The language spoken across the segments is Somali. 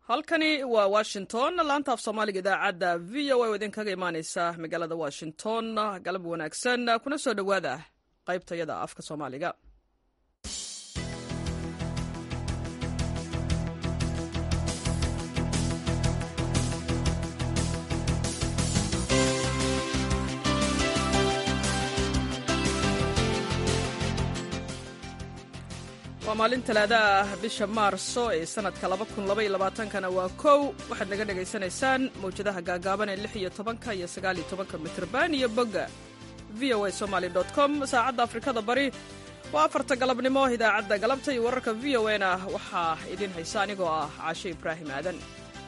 halkani waa washington laanta af soomaaliga idaacadda v o a oo idinkaga imaaneysa magaalada washington galab wanaagsan kuna soo dhowaada qaybtayada afka soomaaliga waa maalin talaada ah bisha maarso ee sanadka kana waa kow waxaad naga dhagaysanaysaan mawjadaha gaagaaban ee iyo tobanka iyo sagaaliyo tobanka mitrban iyo bogga v o a somaly com saacadda afrikada bari waa afarta galabnimo idaacadda galabta iyo wararka v o na waxaa idiin haysa anigoo ah caashe ibraahim aadan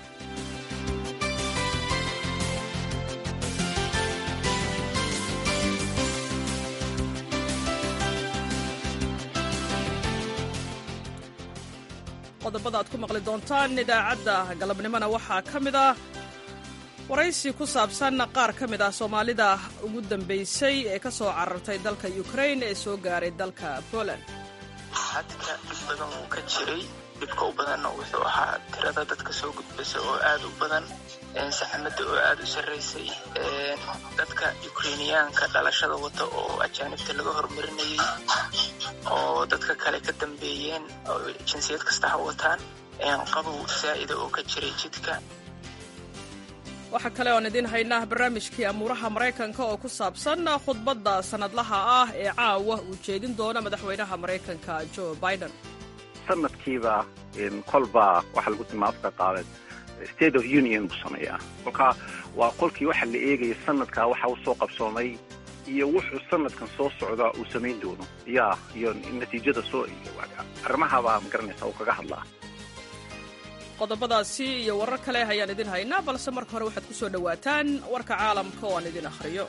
qodobada aad ku maqli doontaan idaacadda galabnimona waxaa ka mid ah waraysi ku saabsan qaar ka mid ah soomaalida ugu dambaysay ee ka soo carartay dalka ukrain ee soo gaaray dalka poland xadka dhib badan wuu ka jiray dhibka u badanna wuxuu ahaa tirada dadka soo gudbasa oo aad u badan saxamada oo aad u sarraysay dadka ukreiniyaanka dhalashada wata oo ajaanibta laga hormarinayay oo dadka kale ka dambeeyeen oo jinsiyad kasta ha wataan qabow saa'ida oo ka jiray jidka waxaa kale oon idiin haynaa barnaamijkii amuuraha maraykanka oo ku saabsan khudbadda sannadlaha ah ee caawa uu jeedin doono madaxweynaha maraykanka jo biden sanadkiiba kolba waxaa lagu tilmaa afka qaabeed state of union buu sameeyaa kolkaa waa qolkii waxaa la eegaya sanadkaa waxa u soo qabsoomay iyo wuxuu sanadkan soo socdaa uu samayn doono ya iyo natiijada soo arrimahabaa magaranaysa uu kaga hadlaa qodobadaasi iyo warar kale ayaan idin haynaa balse marka hore waxaad ku soo dhowaataan warka caalamka oo aan idin akhriyo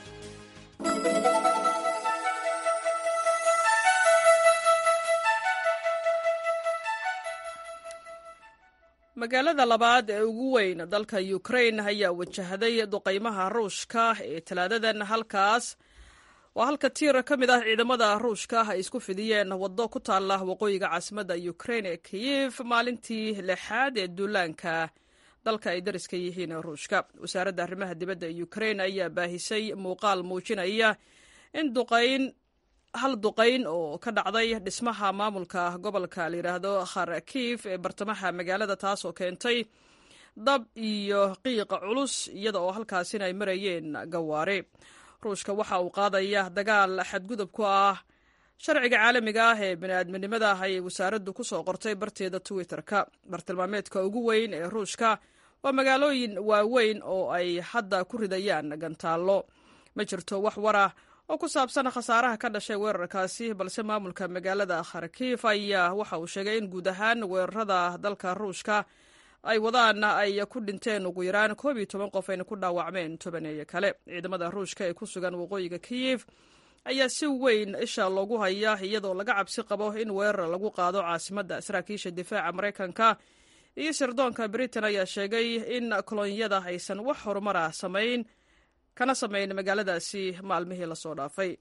magaalada labaad ee ugu weyn dalka ukrain ayaa wajahday duqaymaha ruushka ee talaadadan halkaas waa halka tiir ka mid ah ciidamada ruushka ay isku fidiyeen waddo ku taalla waqooyiga caasimadda ukrain ee kiyif maalintii lixaad ee duulaanka dalka ay dariska yihiin ruushka wasaaradda arrimaha dibadda ee ukrain ayaa baahisay muuqaal muujinaya in duqayn hal duqayn oo ka dhacday dhismaha maamulka gobolka layidhaahdo kharkiif ee bartamaha magaalada taas oo keentay dab iyo qiiqa culus iyada oo halkaasina ay marayeen gawaare ruushka waxa uu qaadaya dagaal xadgudub ku ah sharciga caalamiga ah ee bini'aadminimada ayay wasaaraddu ku soo qortay barteeda twitter-ka bartilmaameedka ugu weyn ee ruushka waa magaalooyin waaweyn oo ay hadda ku ridayaan gantaallo ma jirto wax wara oo ku saabsan khasaaraha ka dhashay weerarkaasi balse maamulka magaalada kharkiif ayaa waxa uu sheegay in guud ahaan weerarada dalka ruushka ay wadaan ay ku dhinteen ugu yaraan koob iyo toban qof ayna ku dhaawacmeen tobaneeye kale ciidamada ruushka ee ku sugan waqooyiga kiyif ayaa si weyn isha loogu haya iyadoo laga cabsi qabo in weerar lagu qaado caasimadda saraakiisha difaaca maraykanka iyo sirdoonka britain ayaa sheegay in kolonyada aysan wax horumara samayn kana samayn magaaladaasi maalmihii lasoo dhaafay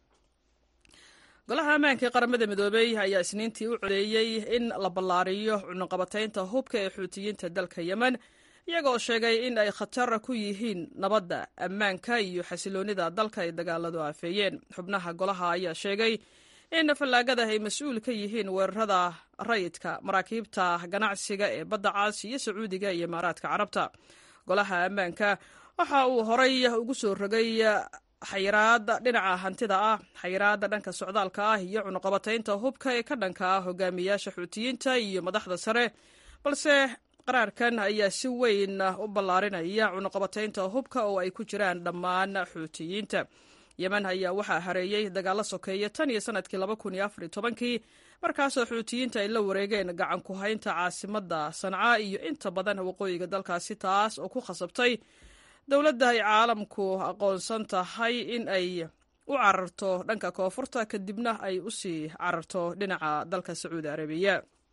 golaha ammaanka ee qaramada midoobey ayaa isniintii u codeeyey in la ballaariyo cunuqabataynta hubka ee xuutiyiinta dalka yemen iyagoo sheegay in ay khatar ku yihiin nabadda ammaanka iyo xasiloonnida dalka ay dagaaladu aafeeyeen xubnaha golaha ayaa sheegay in fallaagada ay mas-uul ka yihiin weerarada rayidka maraakiibta ganacsiga ee badda caas iyo sacuudiga iyo imaaraadka carabta golaha ammaanka waxa uu horay ugu soo rogay xayiraada dhinaca hantida ah xayiraada dhanka socdaalka ah iyo cunuqabataynta hubka ee ka dhanka ah hogaamiyaasha xuutiyiinta iyo madaxda sare balse qaraarkan ayaa si weyn u ballaarinaya cunuqabataynta hubka oo ay ku jiraan dhammaan xuutiyiinta yemen ayaa waxaa hareeyey dagaalo sokeeya tan iyo sanadkii laba kun iyo afar iyo tobankii markaasoo xuutiyiinta ay la wareegeen gacan ku haynta caasimadda sanca iyo inta badan waqooyiga dalkaasi taas oo ku khasabtay dowladda ay caalamku aqoonsan tahay in ay u cararto dhanka koonfurta kadibna ay u sii cararto dhinaca dalka sacuudi arabiya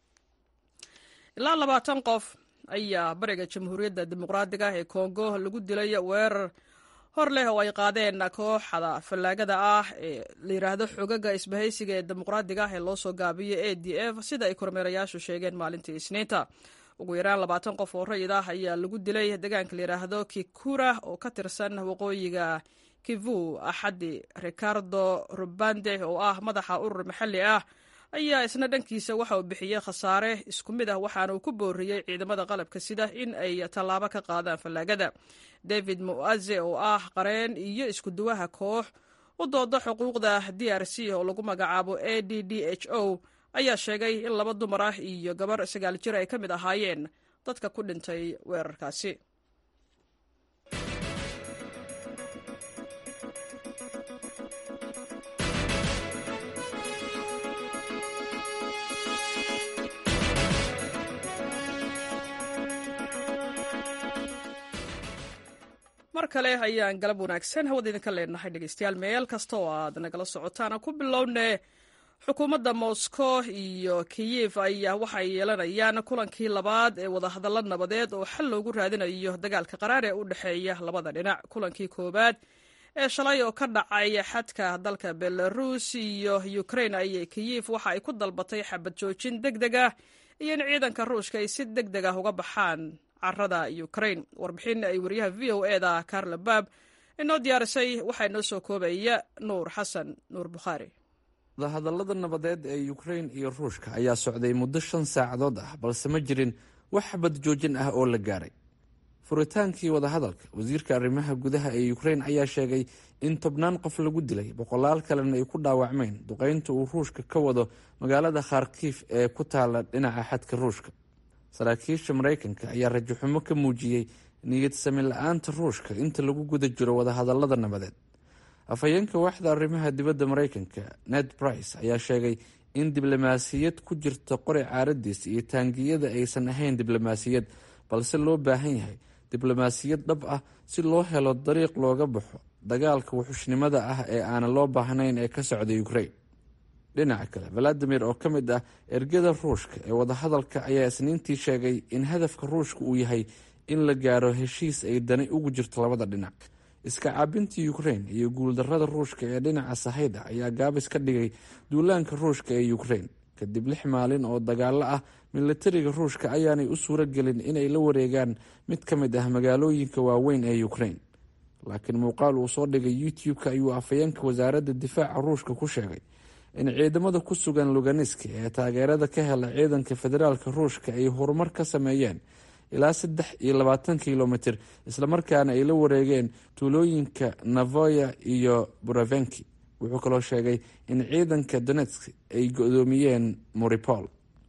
ilaa labaatan qof ayaa bariga jamhuuriyadda dimuqraadiga ee kongo lagu dilay weerar hor leh oo ay qaadeen kooxda fallaagada ah ee la yidhaahdo xogaga isbahaysiga ee dimuqraadiga ah ee loo soo gaabiyo a d f sida ay kormeerayaashu sheegeen maalintii isniinta ugu yaraan labaatan qof oo rayid ah ayaa lagu dilay deegaanka layidhaahdo kikura oo ka tirsan waqooyiga kivu axadi ricardo rubande oo ah madaxa urur maxalli ah ayaa isna dhankiisa waxa uu bixiyey khasaare isku mid ah waxaana uu ku booriyey ciidamada qalabka sida in ay tallaabo ka qaadaan fallaagada david muaze oo ah qareen iyo iskuduwaha koox u dooda xuquuqda d r c oo lagu magacaabo a d d h o ayaa sheegay in laba dumar ah iyo gabar sagaal jir ay ka mid ahaayeen dadka ku dhintay weerarkaasi mar kale ayaan galab wanaagsan hawada idinka leenahay dhegeystayaal meel kasta oo aad nagala socotaan ku bilowne xukuumadda moscow iyo kiyif ayaa waxay yeelanayaan kulankii labaad ee wadahadallo nabadeed oo xal loogu raadinayo dagaalka qaraar ee u dhexeeya labada dhinac kulankii koowaad ee shalay oo ka dhacay xadka dalka belarus iyo ukrain ayay kiyif waxa ay ku dalbatay xabad joojin deg deg ah iyo in ciidanka ruushka ay si deg deg ah uga baxaan carada ukrain warbixin ay wariyaha v o e da carla baab inoo diyaarisay waxaa inoo soo koobaya nuur xasan nuur bukhaari wadahadallada nabadeed ee ukrain iyo ruushka ayaa socday muddo shan saacadood ah balse ma jirin wax xabad joojin ah oo la gaaray furitaankii wadahadalka wasiirka arrimaha gudaha ee ukrain ayaa sheegay in tobnaan qof lagu dilay boqolaal kalena ay ku dhaawacmeen duqeynta uu ruushka ka wado magaalada kharkiif ee ku taala dhinaca xadka ruushka saraakiisha maraykanka ayaa rajaxumo ka muujiyey niyad sami la-aanta ruushka inta lagu guda jiro wadahadallada nabadeed afhayeenka waaxda arrimaha dibadda maraykanka ned brice ayaa sheegay in diblomaasiyad ku jirta qori caaradiis iyo taangiyada aysan ahayn diblomaasiyad balse loo baahan yahay diblomaasiyad dhab ah si loo helo dariiq looga baxo dagaalka wuxushnimada ah ee aanan loo baahnayn ee ka socda ukrain dhinaca kale valadimir oo ka mid ah ergada ruushka ee wadahadalka ayaa isniintii sheegay in hadafka ruushka uu yahay in la gaaro heshiis ay dani ugu jirto labada dhinac iska caabinta ukrain iyo guuldarada ruushka ee dhinaca sahayda ayaa gaabis ka dhigay duulaanka ruushka ee ukrain kadib lix maalin oo dagaalo ah milatariga ruushka ayaanay u suuro gelin inay la wareegaan mid ka mid ah magaalooyinka waaweyn ee ukrain laakiin muuqaal uu soo dhigay youtube-ka ayuu afhayeenka wasaaradda difaaca ruushka ku sheegay in ciidamada ku sugan luganiski ee taageerada ka hela ciidanka federaalka ruushka ay horumar ka sameeyeen ilaa saddex iyo labaatan kilomitir islamarkaana ay la wareegeen tuulooyinka navoya iyo buravenki wuxuu kaloo sheegay in ciidanka donetsk ay go-doomiyeen moripol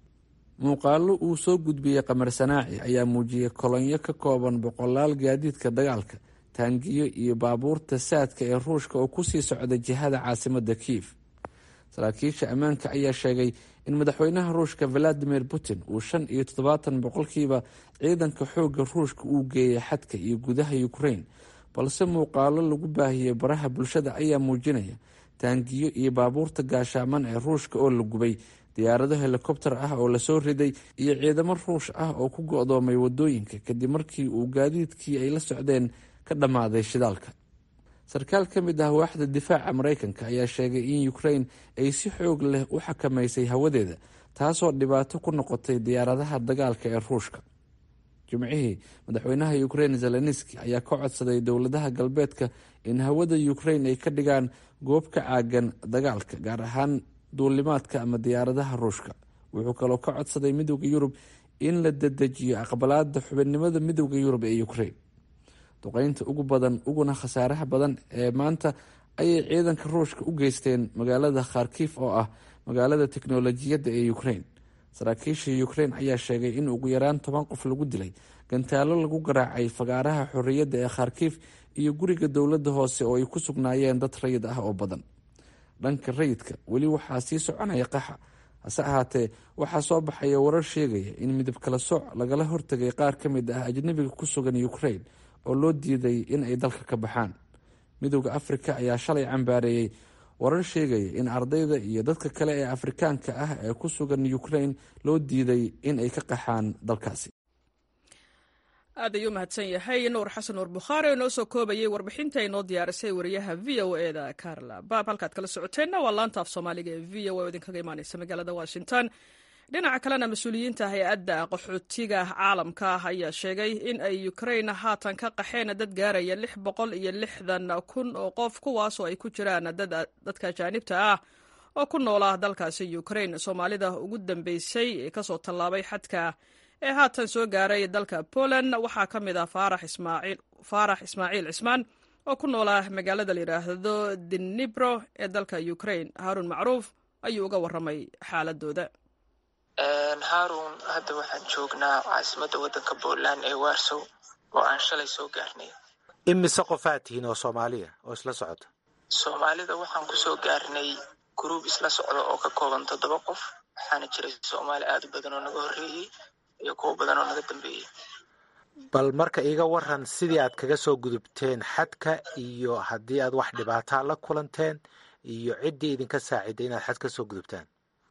muuqaalo uu soo gudbiyey qamar sanaaci ayaa muujiyey kolonyo ka kooban boqolaal gaadiidka dagaalka taangiyo iyo baabuurta saadka ee ruushka oo kusii socda jihada caasimada kiyev saraakiisha ammaanka ayaa sheegay in madaxweynaha ruushka valadimir putin uu shan iyo toddobaatan boqolkiiba ciidanka xoogga ruushka uu geeyay xadka iyo gudaha ukrain balse muuqaalo lagu baahiyey baraha bulshada ayaa muujinaya taangiyo iyo baabuurta gaashaaman ee ruushka oo la gubay diyaarado helikobter ah oo lasoo riday iyo ciidamo ruush ah oo ku go-doomay wadooyinka kadib markii uu gaadiidkii ay la socdeen ka dhammaaday shidaalka sarkaal ka mid ah waaxda difaaca maraykanka ayaa sheegay in ukrain ay si xoog leh u xakamaysay hawadeeda taasoo dhibaato ku noqotay diyaaradaha dagaalka ee ruushka jimcihii madaxweynaha ukrain zelenski ayaa ka codsaday dowladaha galbeedka in hawada ukrain ay ka dhigaan goob ka caagan dagaalka gaar ahaan duulimaadka ama diyaaradaha ruushka wuxuu kaloo ka codsaday midooda yurub in la dedejiyo aqbalaada xubinnimada midooda yurub ee ukrain duqeynta ugu badan uguna khasaaraha badan ee maanta ayay ciidanka ruushka u geysteen magaalada kharkif oo ah magaalada teknolojiyadda ee ukrain saraakiisha ukrain ayaa sheegay in ugu yaraan toban qof lagu dilay gantaalo lagu garaacay fagaaraha xorriyadda ee kharkif iyo guriga dowladda hoose oo ay ku sugnaayeen dad rayid ah oo badan dhanka rayidka weli waxaa sii soconaya qaxa hase ahaatee waxaa soo baxaya warar sheegaya in midab kala sooc lagala hortagay qaar ka mid ah ajnabiga ku sugan ukrain oo loo diiday in ay dalka ka baxaan midooda afrika ayaa shalay cambaareeyey warar sheegaya in ardayda iyo dadka kale ee afrikaanka ah ee ku sugan ukrain loo diiday in ay ka qaxaan dalkaasi aad ayuu mahadsan yahay nuur xasan nuur bukhaari oo inoo soo koobayay warbixinta ay noo diyaarisay wariyaha v o e da carla baab halkaad kala socoteenna waa laanta af soomaaliga ee v o e oo idinkaga imaaneysa magaalada washington dhinaca kalena mas-uuliyiinta hay-adda qaxootiga caalamka ayaa sheegay in ay ukrain haatan ka qaxeen dad gaaraya lix boqol iyo lixdan kun oo qof kuwaasoo ay ku jiraan dadka ajaanibta ah oo ku noolaa dalkaasi ukrain soomaalida ugu dambeysay ee kasoo tallaabay xadka ee haatan soo gaaray dalka poland waxaa ka mid ah faarax ismaaciil cismaan oo ku noolaa magaalada la yidhaahdo dinibro ee dalka ukrain haaruun macruuf ayuu uga warramay xaaladooda haarun hadda waxaan joognaa caasimadda waddanka poland ee warsow oo aan shalay soo gaarnay imise qofaad tihiin oo soomaaliya oo isla socota soomaalida waxaan kusoo gaarnay gruub isla socda oo ka kooban toddoba qof waxaana jiray soomaali aad u badan oo naga horreeyey iyo kuwo badan oo naga dambeeyey bal marka iiga waran sidii aad kaga soo gudubteen xadka iyo haddii aad wax dhibaataa la kulanteen iyo ciddii idinka saaciday inaad xad ka soo gudubtaan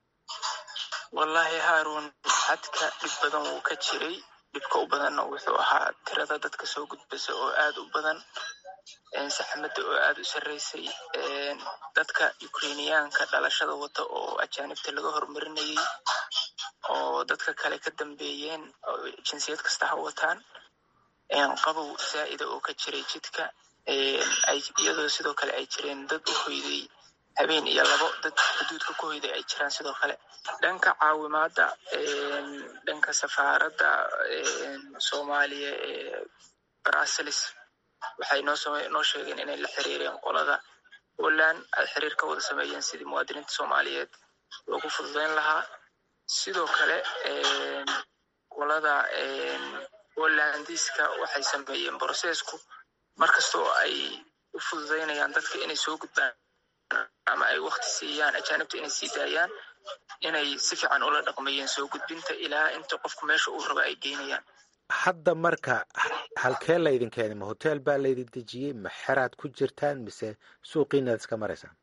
wallaahi haarun xadka dhib badan wuu ka jiray dhibka u badanna wuxuu ahaa tirada dadka soo gudbasa oo aad u badan saxmadda oo aad u sarreysay dadka ukrainiyaanka dhalashada wata oo ajaanibta laga horumarinayay oo dadka kale ka dambeeyeen oo jinsiyad kasta ha wataan qabow zaa'ida oo ka jiray jidka iyadoo sidoo kale ay jireen dad u hoyday habeen iyo labo dad xuduudka ku hoyday ay jiraan sidoo kale dhanka caawimaadda dhanka safaaradda soomaaliya ee brussels waxay noo sheegeen inay la xiriireen qolada poland ay xiriir ka wada sameeyeen sidii muwaadiniinta soomaaliyeed loogu fududeyn lahaa sidoo kale qolada polandiska waxay sameeyeen brosesku markastoo ay u fududeynayaan dadka inay soo gudbaan ama ay wakti siiyaan ajaanibta inay sii daayaan inay si fiican ula dhaqmayeen soo gudbinta ilaa inta qofku meesha uu raba ay geynayaan hadda marka halkee laydin keenay ma hotel baa laydin dejiyey ma xeraad ku jirtaan mise suuqiinaad iska maraysaan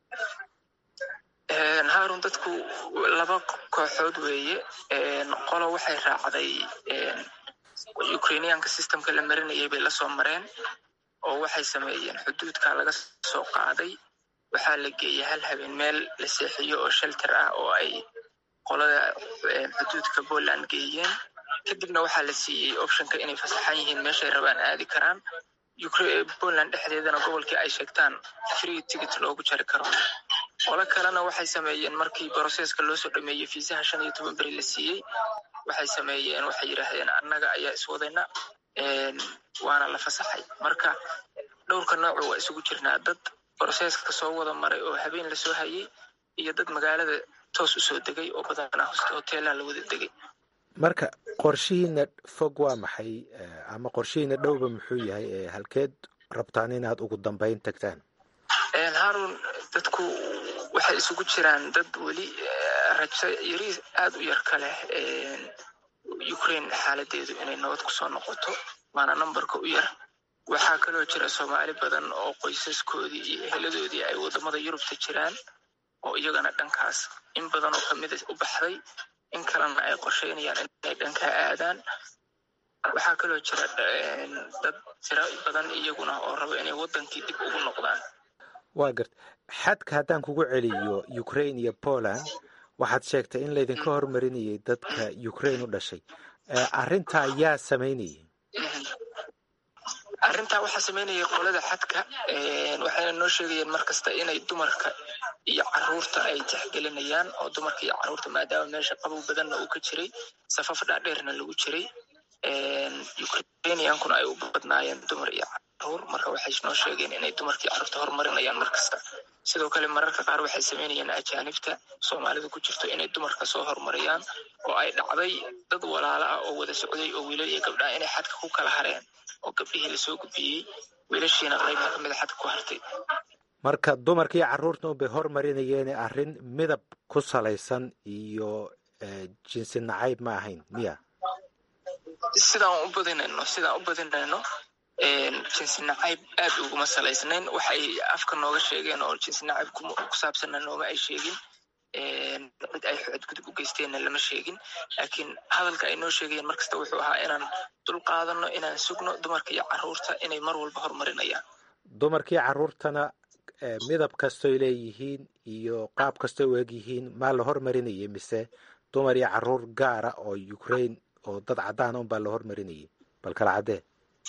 haarun dadku laba kooxood weeye qolo waxay raacday ukrainiyaanka systemka la marinayay bay lasoo mareen oo waxay sameeyeen xuduudka laga soo qaaday waxaa la geeyey hal habeen meel la seexiyo oo shelter ah oo ay qolada xuduudka poland geeyeen kadibna waxaa la siiyey optionka inay fasaxan yihiin meeshay rabaan aadi karaan poland dhexdeedana gobolkii ay sheegtaan free ticket loogu jari karo qolo kalena waxay sameeyeen markii broseska loo soo dhameeyey fiisaha shan iyo toban beri la siiyey waxay sameeyeen waxay yidhaahdeen annaga ayaa iswadayna waana la fasaxay marka dhowrka noocu waa isugu jirnaa dad broseska soo wada maray oo habeen lasoo hayay iyo dad magaalada toos usoo degay oo badanaa hoste hoteelaha la wada degay marka qorshihiina fog waa maxay ama qorshihiina dhowba muxuu yahay ee halkeed rabtaan inaad ugu dambeyn tagtaan haarun dadku waxay isugu jiraan dad weli rajo yari aad u yar ka leh ukraine xaaladeedu inay nabad kusoo noqoto waana numberka u yar waxaa kaloo jira soomaali badan oo qoysaskoodii iyo eheladoodii ay wadamada yurubta jiraan oo iyagana dhankaas in badan oo kamida u baxday in kalena ay qorsheynayaan inay dhankaa aadaan waxaa kaloo jira dad tiro badan iyaguna oo raba inay wadankii dib ugu noqdaan waa garta xadka haddaan kugu celiyo ukraine iyo poland waxaad sheegtay in laydinka hormarinayay dadka ukraine u dhashay arrintaa yaa samaynayay arrintaa waxaa samaynayay qolada xadka waxayna noo sheegayeen mar kasta inay dumarka iyo caruurta ay tixgelinayaan oo dumarka iyo caruurta maadaama meesha qabow badanna uu ka jiray safaf dhaadheerna lagu jiray ukrainiyankuna ay u badnaayeen dumar iyo caruur marka waxay noo sheegeen inay dumarka iyo caruurta horumarinayaan mar kasta sidoo kale mararka qaar waxay samaynayaan ajaanibta soomaalida ku jirto inay dumarka soo horumariyaan oo ay dhacday dad walaalo ah oo wada socday oo wiilal iyo gabdhaha inay xadka ku kala hareen oo gabdhihii lasoo gudbiyey wiilashiina qaybna kamida xadka ku hartay marka dumarka iyo carruurta unbay hormarinayeen arrin midab ku salaysan iyo jinsi nacayb ma ahayn miya sidaan u badinayno sidaan u badinayno jinsi nacayb aad uguma salaysnayn waxay afka nooga sheegeen oo jinsi nacayb ku saabsanna nooma ay sheegin cid ay xadgudub u geysteenna lama sheegin laakiin hadalka ay noo sheegayeen markasta wuxuu ahaa inaan dul qaadano inaan sugno dumarka iyo caruurta inay mar walba horumarinayaan dumarkii carruurtana midab kastoy leeyihiin iyo qaab kastoy u eg yihiin maa la hormarinayay mise dumar iyo caruur gaara oo ukraine oo dad caddaana unbaa la hormarinayay bal kala caddee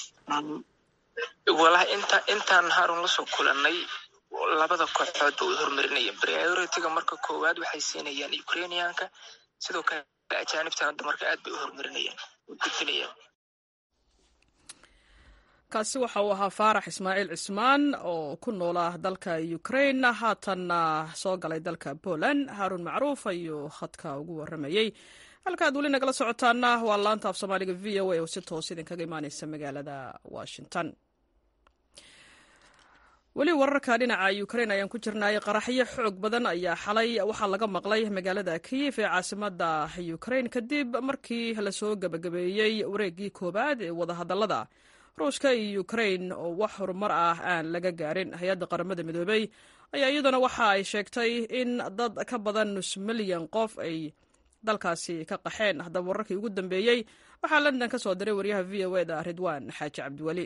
walahi inta intaan harun lasoo kulanay labada kooxood ba way hormarinayeen priority-ga marka koowaad waxay siinayaan ukrainianka sidoo kale ajaanibtana dumarka aad bay u hormarinayaan way gudbinayaan kaasi waxa uu ahaa faarax ismaaciil cismaan oo ku noola dalka ukraine haatanna soo galay dalka poland haarun macruuf ayuu khadka ugu waramayey halkaad weli nagala socotaana waa laanta af soomaaliga v o a oo si toos idinkaga imaaneysa magaalada washington weli wararka dhinaca ukrain ayaan ku jirnay qaraxyo xoog badan ayaa xalay waxaa laga maqlay magaalada kiyif ee caasimada ukrain kadib markii lasoo gebagabeeyey wareegii koowaad ee wadahadalada ruushka iyo ukrain oo wax horumar ah aan laga gaarin hay-adda qaramada midoobey ayaa iyaduna waxa ay sheegtay in dad ka badan nus milyan qof ay dalkaasi ka qaxeen haddaba wararkii ugu dambeeyey waxaa london ka soo diray waryaha v o eda ridwaan xaaji cabdiweli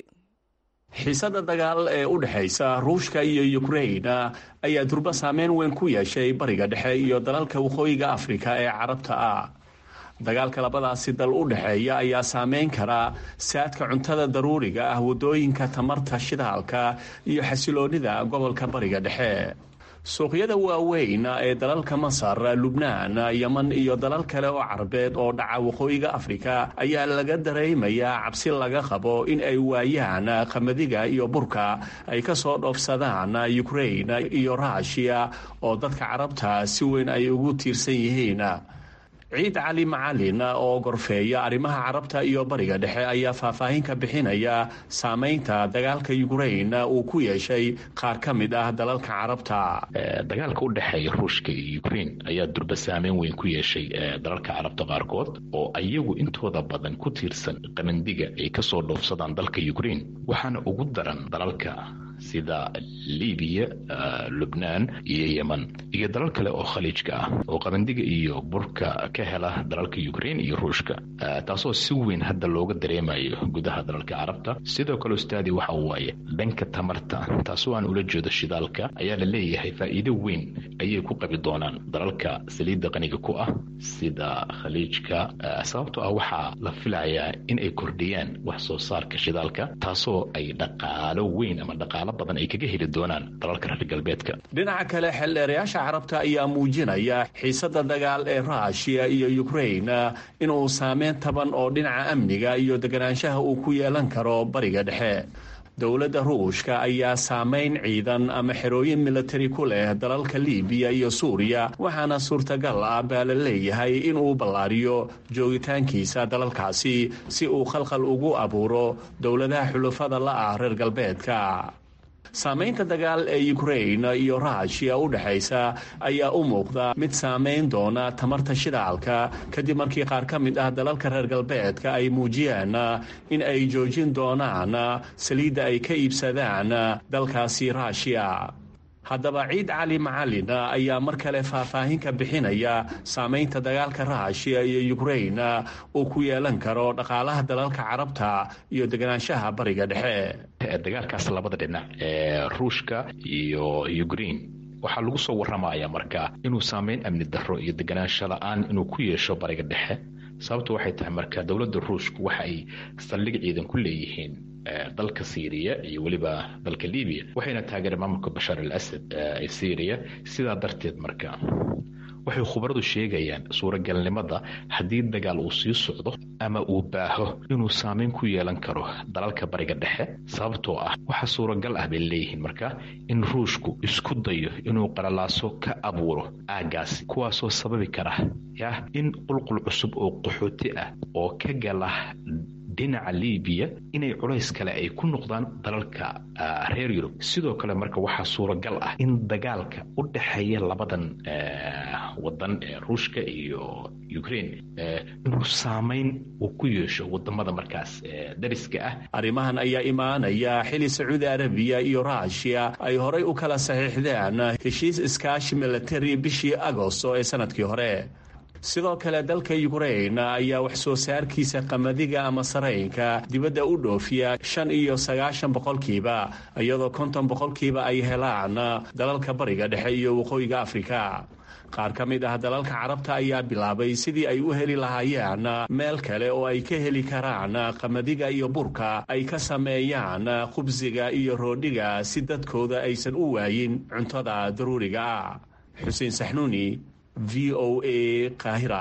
xiisada dagaal ee u dhexaysa ruushka iyo ukrain ayaa durba saameyn weyn ku yeeshay bariga dhexe iyo dalalka waqooyiga afrika ee carabta ah dagaalka labadaasi dal u dhexeeya ayaa saameyn kara saadka cuntada daruuriga ah waddooyinka tamarta shidaalka iyo xasiloonida gobolka bariga dhexe suuqyada waaweyn ee dalalka masar lubnaan yeman iyo dalal kale oo carabeed oo dhaca waqooyiga afrika ayaa laga dareemayaa cabsi laga qabo in ay waayaan qamadiga iyo burka ay ka soo dhoofsadaan ukrain iyo ruushiya oo dadka carabta si weyn ay ugu tiirsan yihiin ciid cali macalin oo gorfeeya arrimaha carabta iyo bariga dhexe ayaa faahfaahin ka bixinaya saameynta dagaalka ukrain uu ku yeeshay qaar ka mid ah dalalka carabta dagaalka u dhexeeya ruushka iyo ukrain ayaa durba saameyn weyn ku yeeshay dalalka carabta qaarkood oo ayagu intooda badan ku tiirsan qamandiga ay kasoo dhoofsadaan dalka ukrain waxaana ugu daran dalalka sida libiya lubnaan iyo yeman iyo dalal kale oo khaliijka ah oo qabandiga iyo burka ka hela dalalka ukrain iyo ruushka taasoo si weyn hadda looga dareemayo gudaha dalalka carabta sidoo kale ustaadi waxa waaye dhanka tamarta taasoo aan ula jeedo shidaalka ayaa la leeyahay faa'iido weyn ayay ku qabi doonaan dalalka saliidda qaniga ku ah sida khaliijka sababtoo ah waxaa la filayaa in ay kordhiyaan wax soo saarka shidaalka taasoo ay dhaqaalo weyn ama dhaqaalo badan ay kaga heli doonaan dalalka reer galbeedka dhinaca kale xeldheerayaasha carabta ayaa muujinaya xiisada dagaal ee ruushiya iyo ukrain inuu saameyn taban oo dhinaca amniga iyo deganaanshaha uu ku yeelan karo bariga dhexe dowladda ruushka ayaa saameyn ciidan ama xerooyin militari ku leh dalalka libiya iyo suuriya waxaana suurtagal ah baa la leeyahay inuu ballaariyo joogitaankiisa dalalkaasi si uu khalkhal ugu abuuro dowladaha xulufada la ah reer galbeedka saamaynta dagaal ee ukrain iyo ruushiya u dhexaysa ayaa u muuqda mid saamayn doona tamarta shidaalka kadib markii qaar ka mid ah dalalka reer galbeedka ay muujiyeen in ay joojin doonaan saliidda ay ka iibsadaan dalkaasi ruushiya haddaba ciid cali macalin ayaa mar kale faahfaahin ka bixinaya saamaynta dagaalka ruushiya iyo ukrain uu ku yeelan karo dhaqaalaha dalalka carabta iyo deganaanshaha bariga dhexe dagaalkaas labada dhinac ee ruushka iyo ukrain waxaa lagu soo warramaya marka inuu saameyn amni darro iyo deganaansho la-aan inuu ku yeesho bariga dhexe sababtu waxay tahay marka dowladda ruushku waxa ay saldhig ciidan ku leeyihiin dalka syriya iyo weliba dalka libiya waxayna taageereen maamulka bashaar al asad ee syriya sidaa darteed marka waxay khubaradu sheegayaan suuragalnimada haddii dagaal uu sii socdo ama uu baaho inuu saameyn ku yeelan karo dalalka bariga dhexe sababtoo ah waxaa suuragal ah bay leeyihiin marka in ruushku isku dayo inuu qalalaaso ka abuuro aagaasi kuwaasoo sababi kara yah in qulqul cusub oo qaxooti ah oo ka gala dhinaca libiya inay culays kale ay ku noqdaan dalalka reer yurub sidoo kale marka waxaa suuragal ah in dagaalka u dhexeeya labadan wadan ee ruushka iyo ukrain inuu saameyn uu ku yeesho wadamada markaas dariska ah arrimahan ayaa imaanaya xili sacuudi arabiya iyo ruushiya ay horay u kala saxiixdeen heshiis iskaashi milatari bishii agosto ee sanadkii hore sidoo kale dalka ukrain ayaa wax soo saarkiisa qamadiga ama saraynka dibadda u dhoofiya shan iyo sagaashan boqolkiiba iyadoo konton boqolkiiba ay helaan dalalka bariga dhexe iyo waqooyiga afrika qaar ka mid ah dalalka carabta ayaa bilaabay sidii ay u heli lahaayeen meel kale oo ay ka heli karaan qamadiga iyo burka ay ka sameeyaan khubsiga iyo roodhiga si dadkooda aysan u waayin cuntada daruuriga ah xuseen saxnuuni v o a qaahira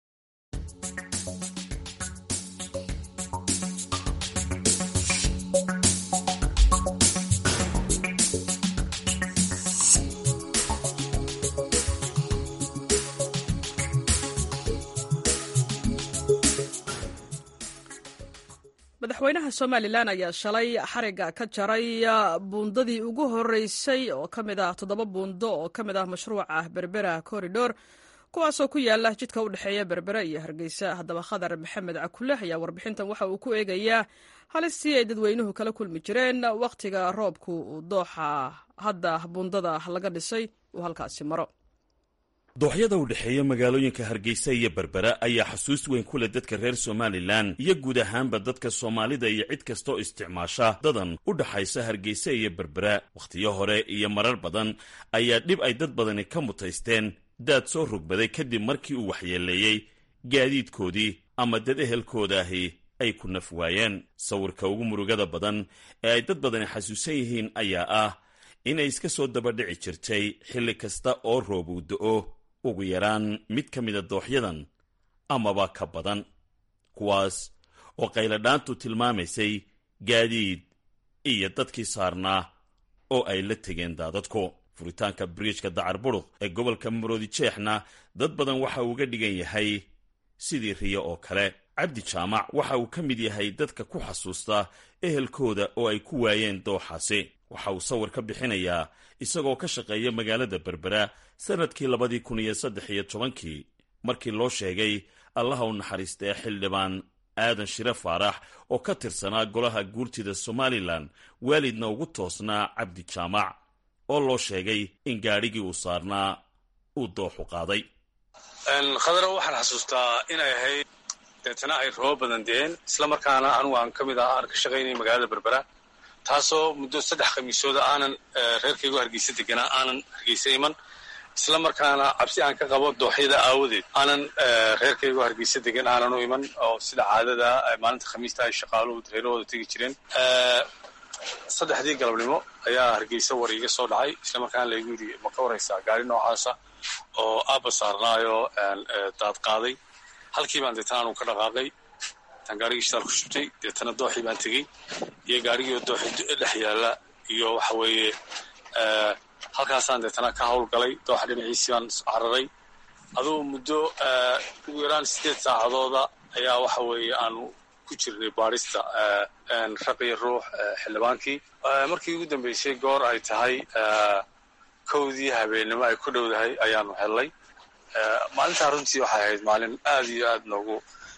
madaxweynaha somalilan ayaa shalay xariga ka jaray buundadii ugu horeysay oo ka mid ah toddoba buundo oo ka mid ah mashruuca berbera corridor kuwaasoo ku yaala jidka u dhexeeya berbere iyo hargeysa haddaba khadar maxamed cakule ayaa warbixintan waxa uu ku eegayaa halistii ay dadweynuhu kala kulmi jireen wakhtiga roobku uu dooxa hadda buundada laga dhisay uu halkaasi maro dooxyada u dhexeeya magaalooyinka hargeysa iyo berbera ayaa xasuus weyn ku leh dadka reer somalilan iyo guud ahaanba dadka soomaalida iyo cid kastaoo isticmaasha dadan u dhaxaysa hargeysa iyo berbera wakhtiyo hore iyo marar badan ayaa dhib ay dad badani ka mutaysteen daad soo rogbaday kadib markii uu waxyeeleeyey gaadiidkoodii ama dad ehelkooda ahi ay ku naf waayeen sawirka ugu murugada badan ee ay dad badani xasuusan yihiin ayaa ah inay iska soo dabadhici jirtay xilli kasta oo roob uu do-o ugu yaraan mid ka mida dooxyadan amaba ka badan kuwaas oo qayladhaantu tilmaamaysay gaadiid iyo dadkii saarnaa oo ay la tegeen daadadku furitaanka biriijka dacar buruq ee gobolka maroodi jeexna dad badan waxa uu uga dhigan yahay sidii riyo oo kale cabdi jaamac waxa uu ka mid yahay dadka ku xasuusta ehelkooda oo ay ku waayeen dooxaasi waxa uu sawir ka bixinayaa isagoo ka shaqeeya magaalada berbera sannadkii labadii kun iyo saddex iyo tobankii markii loo sheegay allaha u naxariista ee xildhibaan aadan shire faarax oo ka tirsanaa golaha guurtida somalilan waalidna ugu toosnaa cabdi jaamac oo loo sheegay in gaadhigii uu saarnaa uu dooxu qaaday khadaro waxaan xasuustaa inay ahayd deetana ay roobo badan deen isla markaana anugu aan ka mid ah aan ka shaqaynay magaalada berbera taasoo muddo saddex khamiisooda aanan reerkaygu hargeysa deganaa aanan hargeysa iman isla markaana cabsi aan ka qabo dooxyada aawadeed aanan reerkaygu hargeysa degan aanan u iman oo sida caadada maalinta khamiista ay shaqaaluhu reerahooda tegi jireen saddexdii galabnimo ayaa hargeysa war iiga soo dhacay isla markaana laygu yidhi ma ka waraysaa gaari noocaasa oo aabba saarnaayo daad qaaday halkii baan deetana anu ka dhaqaaqay tan gaarigii shitaal ku shubtay deetana dooxii baan tegey iyo gaarigii dooxi dhex yaalla iyo waxa weeye halkaasaan deetana ka howlgalay dooxa dhinaciisii baan cararay adugu muddo ugu yaraan siddeed saacadooda ayaa waxa weeye aanu ku jirnay baarista raqiyo ruux xildhibaankii markii ugu dambeysay goor ay tahay kowdii habeennimo ay ku dhowdahay ayaanu hellay maalintaa runtii waxay ahayd maalin aad iyo aad noogu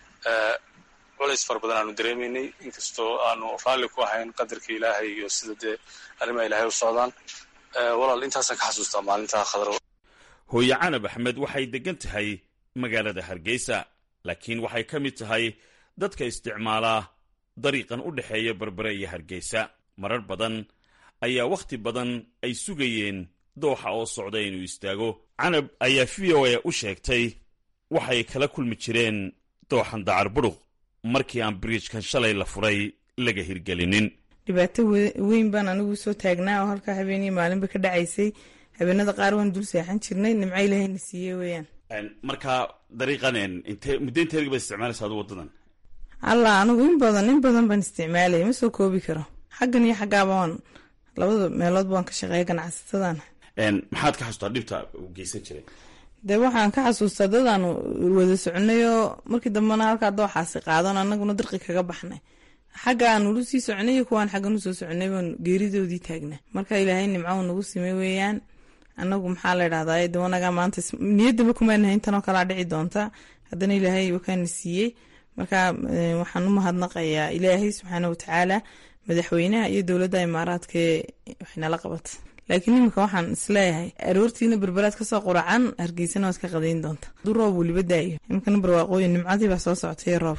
culays fara badan aanu dareemaynay inkastoo aanu raalli ku ahayn qadarka ilaahay iyo sida dee arrimaha ilaahay u socdaan walaal intaasaan ka xasuustaa maalintaa khadro hooye canab axmed waxay deggan tahay magaalada hargeysa laakiin waxay ka mid tahay dadka isticmaalaa dariiqan u dhexeeya berbere iyo hargeysa marar badan ayaa wakhti badan ay sugayeen dooxa oo socda inuu istaago canab ayaa v o a u sheegtay waxay kala kulmi jireen dooxan dacar buruq markii aan biriijkan shalay la furay laga hirgelinin dhibaato weyn baan anigu soo taagnaa oo halkaa habeeniyo maalinba ka dhacaysay habeenada qaar waan dul seexan jirnay nimco ilaahayna siiye weeyaan markaa dariiqan inte muddo inteedga baad isticmaalaysa adu waddadan allah anigu in badan in badan baan isticmaalaya ma soo koobi karo xaggan iyo xaggaaba waan labada meeloodba waan ka shaqeeya ganacsatadan maxaad ka xasuustaa dhibta uu geysan jiray dee waxaan ka xasuustaa dadaanu wada soconay oo markii dambena halkaa dooxaasi qaadan anaguna dirqi kaga baxnay xagga aan ulu sii soconay iyo kuwaan xaggan usoo soconay baan geeridoodii taagnaa marka ilaahay nimco nagu simay weeyaan anagu maxaa la idhahdaa de wanagaa maanta niyaddaba kumaanahay intanoo kalaa dhici doonta haddana ilaahay wakaana siiyey marka waxaan u mahadnaqayaa ilaahay subxaana watacaala madaxweynaha iyo dowladda imaaraadkaee waxnala qabata laakiin iminka waxaan isleeyahay aroortiina berberaad kasoo quracan hargeysana waad ka qadayn doonta aduu roob weliba daayo iminkana barwaaqooyin nimcadii baa soo socotay roobka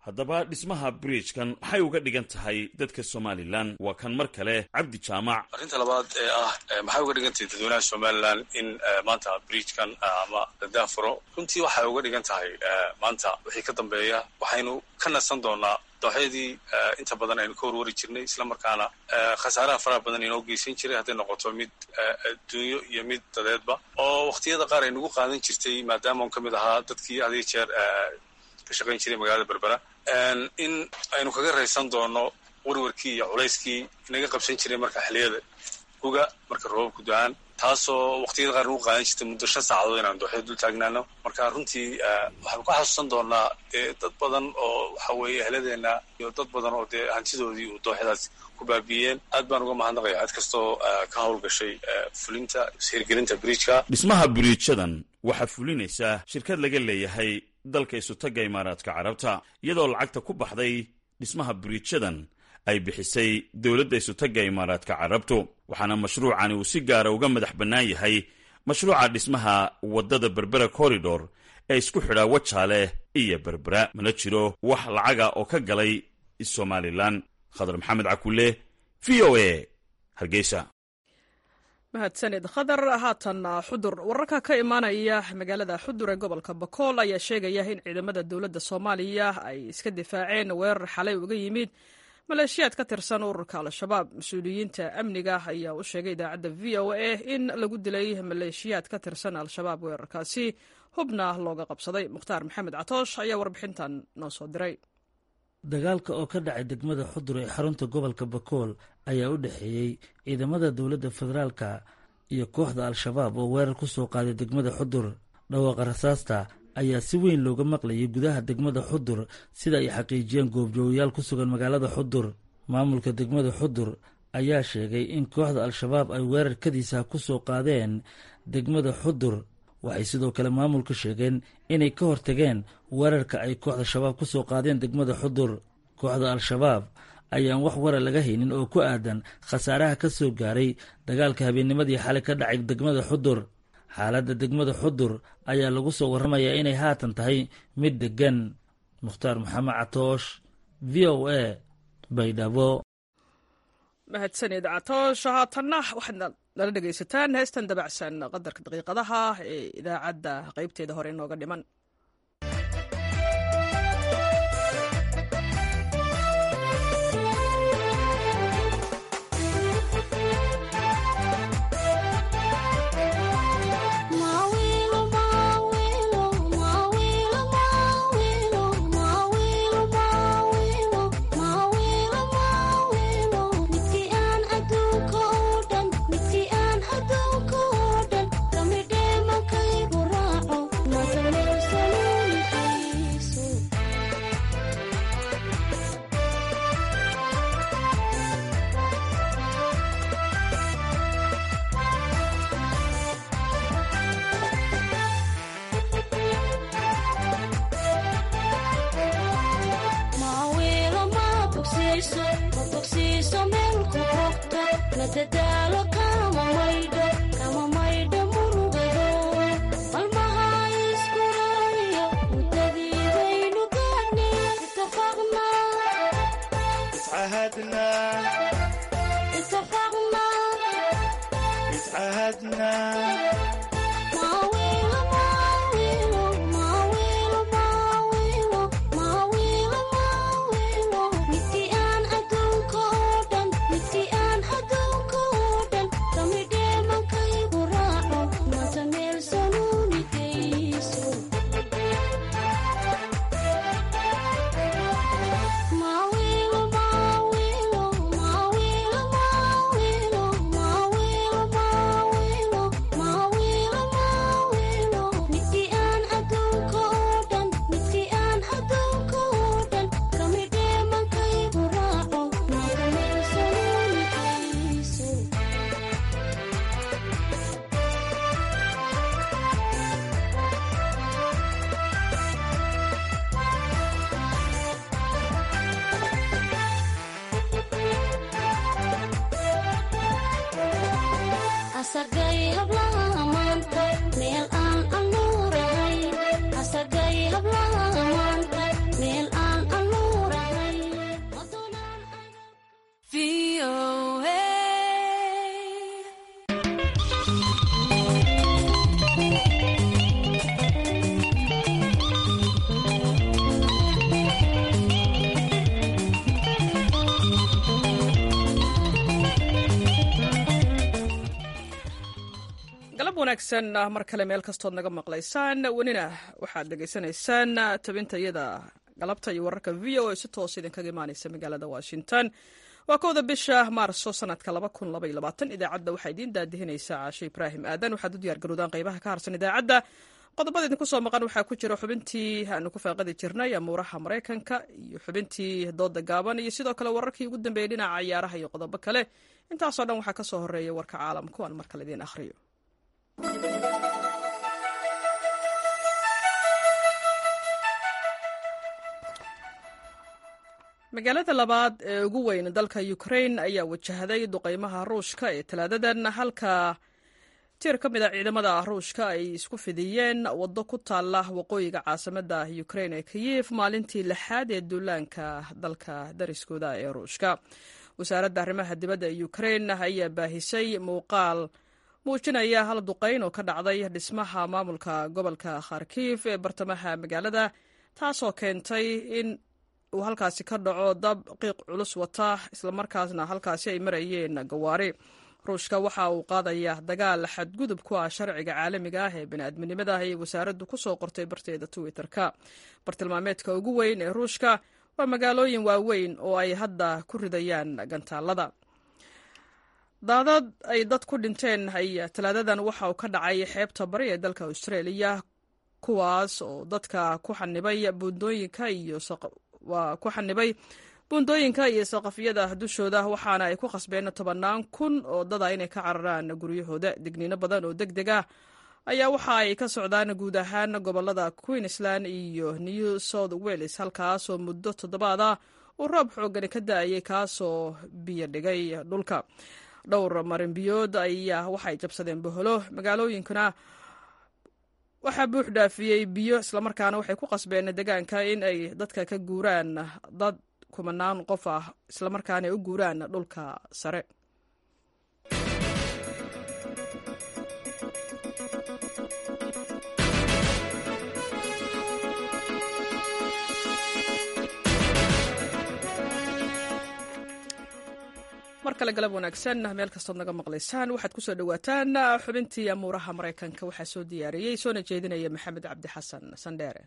haddaba dhismaha bridgekan maxay uga dhigan tahay dadka somalilan waa kan mar kale cabdi jaamac arrinta labaad ee ah maxay uga dhigan tahay dadweynaha somalilan in maanta bridgekan ama la daafuro runtii waxay uga dhigan tahay maanta wixii ka dambeeya waxaynu ka nasan doonaa dooxyadii inta badan aynu ka warwari jirnay islamarkaana khasaaraha faraha badan inoo geysan jiray hadday noqoto mid adduunyo iyo mid dadeedba oo wakhtiyada qaar aynugu qaadan jirtay maadaama un ka mid ahaa dadkii hadiyo jeer ka shaqayn jiray magaalada berbera in aynu kaga raysan doono warwarkii iyo culayskii inaga qabsan jiray marka xiliyada guga marka roobabku da-aan taasoo waqtiyada qaar nagu qaadan jirtay muddo shan saacadood inaan dooxyada dul taagnaano marka runtii waxaanu ka xasuusan doonaa dee dad badan oo waxa weeye ehladeenna iyo dad badan oo dee hantidoodii uu dooxyadaas ku baabiiyeen aad baan uga mahadnaqaya cid kastoo ka howlgashay fulinta hirgelinta bridgeka dhismaha biriijadan waxaa fulinaysaa shirkad laga leeyahay dalka isutagga imaaraadka carabta iyadoo lacagta ku baxday dhismaha biriijadan ay bixisay dowladda isutagga imaaraadka carabtu waxaana mashruucani uu si gaara uga madax bannaan yahay mashruuca dhismaha waddada berbera corridor ee isku xidhaa wajaale iyo berbera mana jiro wax lacaga oo ka galay somalilan khadar maxamed cakulle v o a hargeysa mahadsanid khadar haatan xudur wararka ka imaanaya magaalada xudur ee gobolka bakool ayaa sheegaya in ciidamada dowladda soomaaliya ay iska difaaceen weerar xalay uga yimid maleeshiyaad ka tirsan ururka al-shabaab mas-uuliyiinta amniga ayaa u sheegay idaacadda v o a in lagu dilay maleeshiyaad ka tirsan al-shabaab weerarkaasi hubna looga qabsaday mukhtaar maxamed catoosh ayaa warbixintan noo soo diray dagaalka oo ka dhacay degmada xudur ee xarunta gobolka bakool ayaa u dhexeeyey ciidamada dowladda federaalka iyo kooxda al-shabaab oo weerar ku soo qaaday degmada xudur dhawaaqa rasaasta ayaa si weyn looga maqlayay gudaha degmada xudur sida ay xaqiijiyeen goobjoogayaal ku sugan magaalada xudur maamulka degmada xudur ayaa sheegay in kooxda al-shabaab ay weerar kadiisa ku soo qaadeen degmada xudur waxay sidoo kale maamulka sheegeen inay ka hortageen weerarka ay kooxda shabaab ku soo qaadeen degmada xudur kooxda al-shabaab ayaan wax warar laga haynin oo ku aadan khasaaraha ka soo gaaray dagaalka habeennimadii xalay ka dhacay degmada xudur xaaladda degmada xudur ayaa lagu soo warramayaa inay haatan tahay mid deggan mukhtaar maxamed catoosh v o a baydhabo mahadsanid catoosh haatanna waxaad nala dhegaysataan heestan dabacsan qadarka daqiiqadaha ee idaacadda qaybteeda hore inooga dhiman meel aan wanaagsan mar kale meel kastood naga maqlaysaan welina waxaad dhegaysanaysaan tabinta iyada galabta iyo wararka v o a si toos idinkaga imaaneysa magaalada washington waa kowda bisha maarso sanadka idaacadda waxaa idiin daadihinaysa caashe ibraahim aadan waxaad u diyaar garowdaan qeybaha ka harsan idaacadda qodobada idinku soo maqan waxaa ku jira xubintii aanu ku faaqadi jirnay amuuraha maraykanka iyo xubintii dooda gaaban iyo sidoo kale wararkii ugu dambeeyey dhinaca ciyaaraha iyo qodobo kale intaasoo dhan waxaa ka soo horeeya warka caalamka aan mar kale idiin akhriyo magaalada labaad ee ugu weyn dalka ukrain ayaa wajahday duqeymaha ruushka ee talaadadan halka tiir ka mid a ciidamada ruushka ay isku fidiyeen waddo ku taalla waqooyiga caasimada ukrain ee kiyif maalintii lixaad ee duulaanka dalka dariskooda ee ruushka wasaaradda arrimaha dibadda ee ukrain ayaa baahisay muuqaal muujinaya hal duqeyn oo ka dhacday dhismaha maamulka gobolka kharkiif ee bartamaha magaalada taasoo keentay in uu halkaasi ka dhaco dab qiiq culus wata islamarkaasna halkaasi ay marayeen gawaari ruushka waxa uu qaadaya dagaal xadgudub ku ah sharciga caalamiga ah ee bini'aadminimada ayay wasaaraddu ku soo qortay barteeda twitter-ka bartilmaameedka ugu weyn ee ruushka waa magaalooyin waaweyn oo ay hadda ku ridayaan gantaalada daadad ay dad ku dhinteen ay talaadadan waxa uu ka dhacay xeebta bari ee dalka australia kuwaas oo dadka ku xanibay buundooyinka iyo waa ku xanibay buundooyinka iyo saqafyada dushooda waxaana ay ku khasbeen tobannaan kun oo dada inay ka cararaan guryahooda digniino badan oo deg deg ah ayaa waxa ay ka socdaan guud ahaan gobolada queensland iyo new south wales halkaasoo muddo toddobaad ah uu roob xoogani ka da-ayay kaasoo biyo dhigay dhulka dhowr marinbiyood ayaa waxay jabsadeen boholo magaalooyinkuna waxaa buux dhaafiyey biyo islamarkaana waxay ku qasbeen deegaanka in ay dadka ka guuraan dad kumanaan qof ah islamarkaana ay u guuraan dhulka sare mar kale galab wanaagsan meel kastood naga maqlaysaan waxaad kusoo dhawaataan xubintii amuuraha maraykanka waxaa soo diyaariyey soona jeedinaya maxamed cabdi xasan sandheere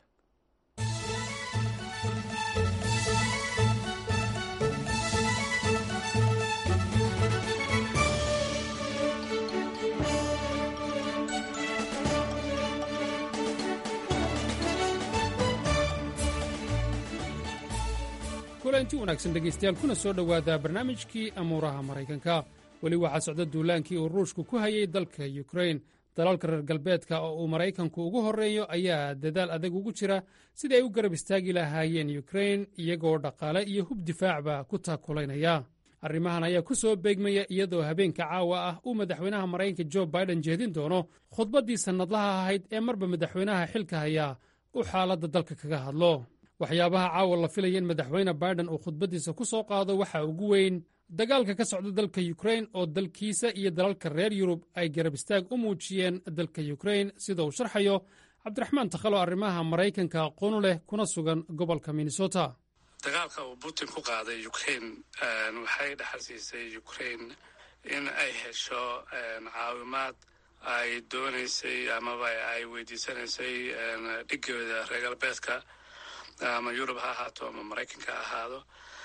kulanti wanaagsan dhegaystayaal kuna soo dhowaada barnaamijkii amuuraha maraykanka weli waxaa socda duulaankii uu ruushku ku hayay dalka yukrain dalalka reer galbeedka oo uu maraykanku ugu horreeyo ayaa dadaal adag ugu jira sidii ay u garab istaagi lahaayeen yukrain iyagoo dhaqaale iyo hub difaacba ku taakulaynaya arrimahan ayaa ku soo beegmaya iyadoo habeenka caawa ah uu madaxweynaha maraykanka jo baiden jeedin doono khudbaddii sannadlaha ahayd ee marba madaxweynaha xilka hayaa uu xaaladda dalka kaga hadlo waxyaabaha caawa la filaya in madaxweyne baiden uu khudbaddiisa ku soo qaado waxaa ugu weyn dagaalka ka socda dalka yukrain oo dalkiisa iyo dalalka reer yurub ay garab istaag u muujiyeen dalka yukrain sida uu sharxayo cabdiraxmaan takhalo arrimaha maraykanka aqoonu leh kuna sugan gobolka minnesota dagaalka uu putin ku qaaday ukrain waxay dhaxal siisay ukrain in ay hesho caawimaad ay doonaysay amaba ay weydiisanaysay dhigooda reer galbeedka ama yurub ha ahaato ama maraykanka ha ahaado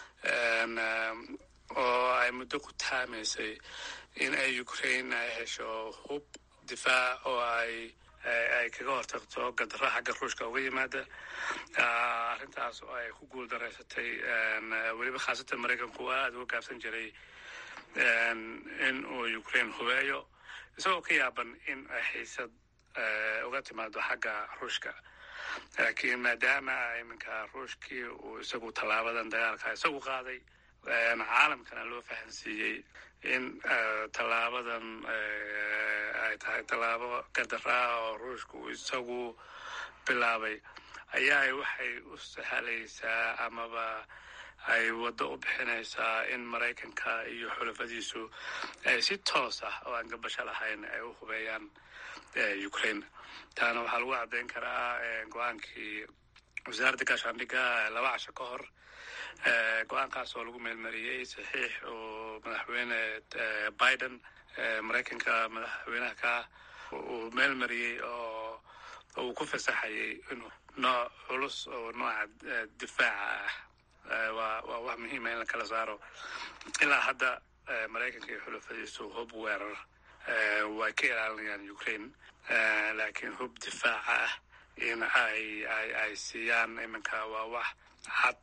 oo ay muddo ku taamaysay in ay ukrain ay hesho hub difaac oo ay ay kaga hortagto gadaro xagga ruushka uga yimaada arrintaas oo ay ku guul daraysatay weliba khaasatan maraykanku aada uga gaabsan jiray in uu ukrain hubeeyo isagoo ka yaaban in ay xiisad uga timaado xagga ruushka laakiin maadaama iminka ruushkii uu isagu tallaabadan dagaalka isagu qaaday caalamkana loo fahansiiyey in tallaabadan ay tahay tallaabo gadaraa oo ruushka uu isagu bilaabay ayaa waxay u sahlaysaa amaba ay waddo u bixinaysaa in maraykanka iyo xulafadiisu ay si toos ah oo aan gabasho lahayn ay u hubeeyaan ukraine taana waxaa lagu caddayn karaa go-aankii wasaaradda gaashaandhigga laba casho ka hor go-aankaas oo lagu meelmariyey saxiix oo madaxweyne biden maraykanka madaxweynaha ka uu meel mariyey oo uu ku fasaxayay inuu nooc culus oo nooca difaaca ah waa waa wax muhiima in la kala saaro ilaa hadda maraykanka iyo xulafadiisu hub weerar way ka ilaalinayaan ukraine laakiin hub difaaca ah in ay ay ay siiyaan iminka waa wax cad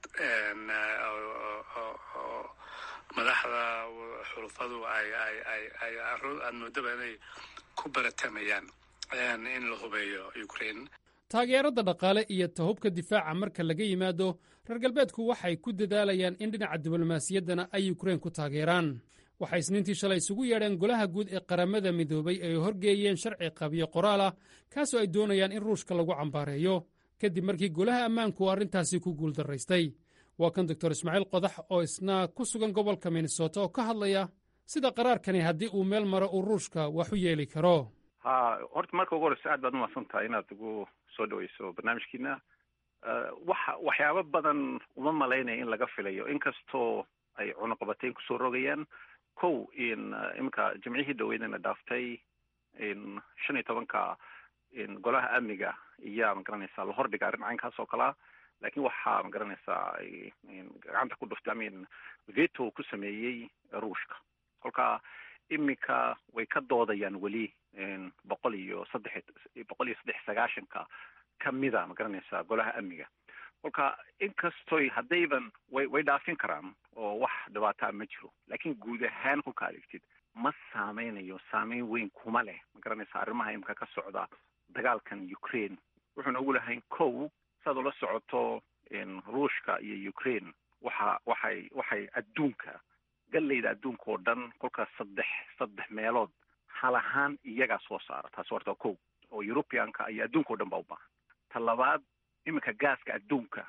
oo madaxda xulufadu ay ay ay ay aad moodaba inay ku baratamayaan in la hubeeyo ukraine taageerada dhaqaale iyo tahubka difaaca marka laga yimaado reer galbeedku waxay ku dadaalayaan in dhinaca diblomaasiyaddana ay ukrain ku taageeraan waxay isniintii shalay isugu yeedheen golaha guud ee qaramada midoobay ay horgeeyeen sharci qabiyo qoraal ah kaasoo ay doonayaan in ruushka lagu cambaareeyo kadib markii golaha ammaanku uu arrintaasi ku guuldaraystay waa kan doctor ismaaciil qodax oo isna ku sugan gobolka minnesota oo ka hadlaya sida qaraarkani haddii uu meel maro uu ruushka wax u yeeli karo ha horta marka ugu horeysa aad baad umahadsan tahay inaad ugu soo dhaweyso barnaamijkiina waxa waxyaabo badan uma malaynaya in laga filayo inkastoo ay cunuqabateyn kusoo rogayaan kow in iminka jimcihii dhaweydana dhaaftay in shan iyo tobanka in golaha amniga iyaa magaranaysaa la hordhiga arrin caynkaas oo kalea laakiin waxaa magaranaysaa gacanta ku dhuftay amin veto ku sameeyey ruushka kolka iminka way ka doodayaan weli boqol iyo saddex boqol iyo saddex sagaashanka kamida magaranaysaa golaha amniga kolka inkastoy haddayban way way dhaafin karaan oo wax dhibaataa ma jiro laakiin guud ahaan kolka adeegtid ma saameynayo saameyn weyn kuma leh magaranaysaa arrimaha imika ka socda dagaalkan ukraine wuxuuna ugu lahayn kow saad ula socoto ruushka iyo ukraine waxa waxay waxay adduunka gallayda adduunka oo dhan kolkaas saddex saddex meelood hal ahaan iyagaa soo saara taasi horta kow oo europeanka iyo adduunka o dhan baa u baahan ta labaad iminka gaaska adduunka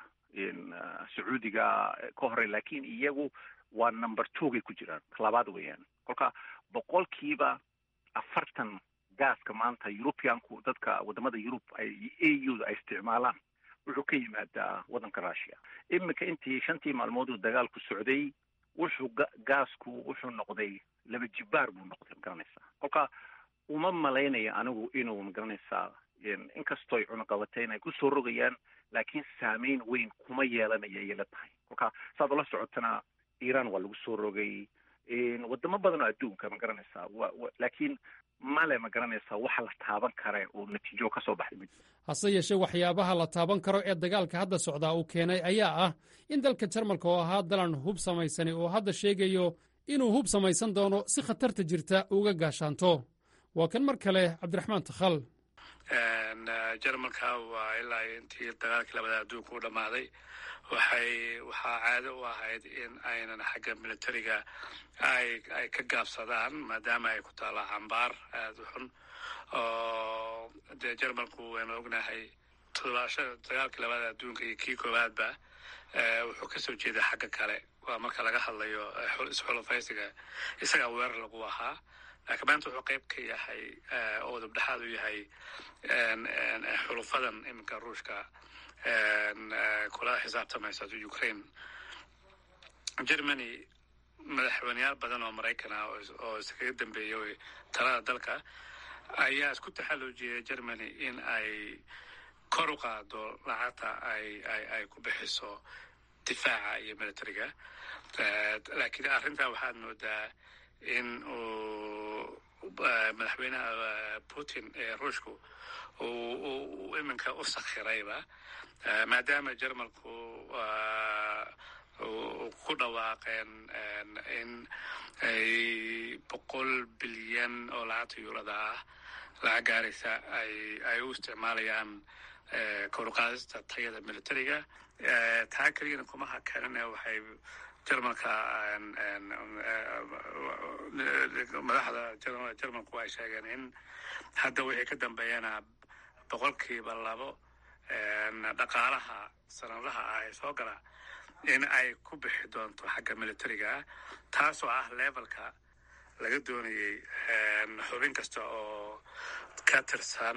sacuudiga ka horey laakiin iyagu waa number twogay ku jiraan ta labaad weeyaan kolka boqolkiiba afartan gaaska maanta europeanku dadka wadamada yurub ay a u da ay isticmaalaan wuxuu ka yimaadaa waddanka russia iminka intii shantii maalmood uu dagaalku socday wuxuu gaasku wuxuu noqday laba jibaar buu noqday magaranaysaa kolka uma malaynaya anigu inuu magaranaysaa inkastooy cunuqabateyn ay kusoo rogayaan laakiin saameyn weyn kuma yeelanaya ayay la tahay kolka saad ula socotana iran waa lagu soo rogay wadamo badan oo adduunka ma garanaysaa laakiin male ma garanaysaa waxa la taaban kare oo natiijo ka soo baxday mid hase yeeshee waxyaabaha la taaban karo ee dagaalka hadda socdaa uu keenay ayaa ah in dalka jarmalka oo ahaa dalan hub samaysani oo hadda sheegayo inuu hub samaysan doono si khatarta jirta uga gaashaanto waa kan mar kale cabdiraxmaan takhal jarmalka waa ilaa intii dagaalkii labada adduunka u dhammaaday waxay waxaa caado u ahayd in aynan xagga militariga ay ay ka gaabsadaan maadaama ay ku taalla cambaar aada u xun oo dee jarmalku waynu ognahay toddobaasha dagaalkii labada adduunka iyo kii koowaadba wuxuu kasoo jeeday xagga kale waa marka laga hadlayo isxulufaysiga isagaa weerar lagu ahaa laakiin maanta wuxuu qayb ka yahay oo dabdhexaad u yahay xulufadan iminka ruushka kula xisaabtamaysa ukraine germany madaxweyneyaal badan oo maraykan ah oo iskaga dambeeyay talada dalka ayaa isku taxalluujiyay germany in ay kor u qaado lacagta ay ay ay ku bixiso difaaca iyo militariga laakiin arrintaa waxaad moodaa in uu madaxweynaha putin ee ruushku uu iminka u sakhirayba maadaama jarmalku ku dhawaaqeen in ay boqol bilyan oo lacagta yuurada ah lacag gaaraysa ay ay u isticmaalayaan koruqaadista tayada militariga taa keliyana kuma hakanine waxay jarmalka madaxda jarmalku ay sheegeen in hadda wixii ka dambeeyana boqolkiiba labo dhaqaalaha sanadaha ah ee soo gala in ay ku bixi doonto xagga militariga taasoo ah levelka laga doonayay xubin kasta oo ka tirsan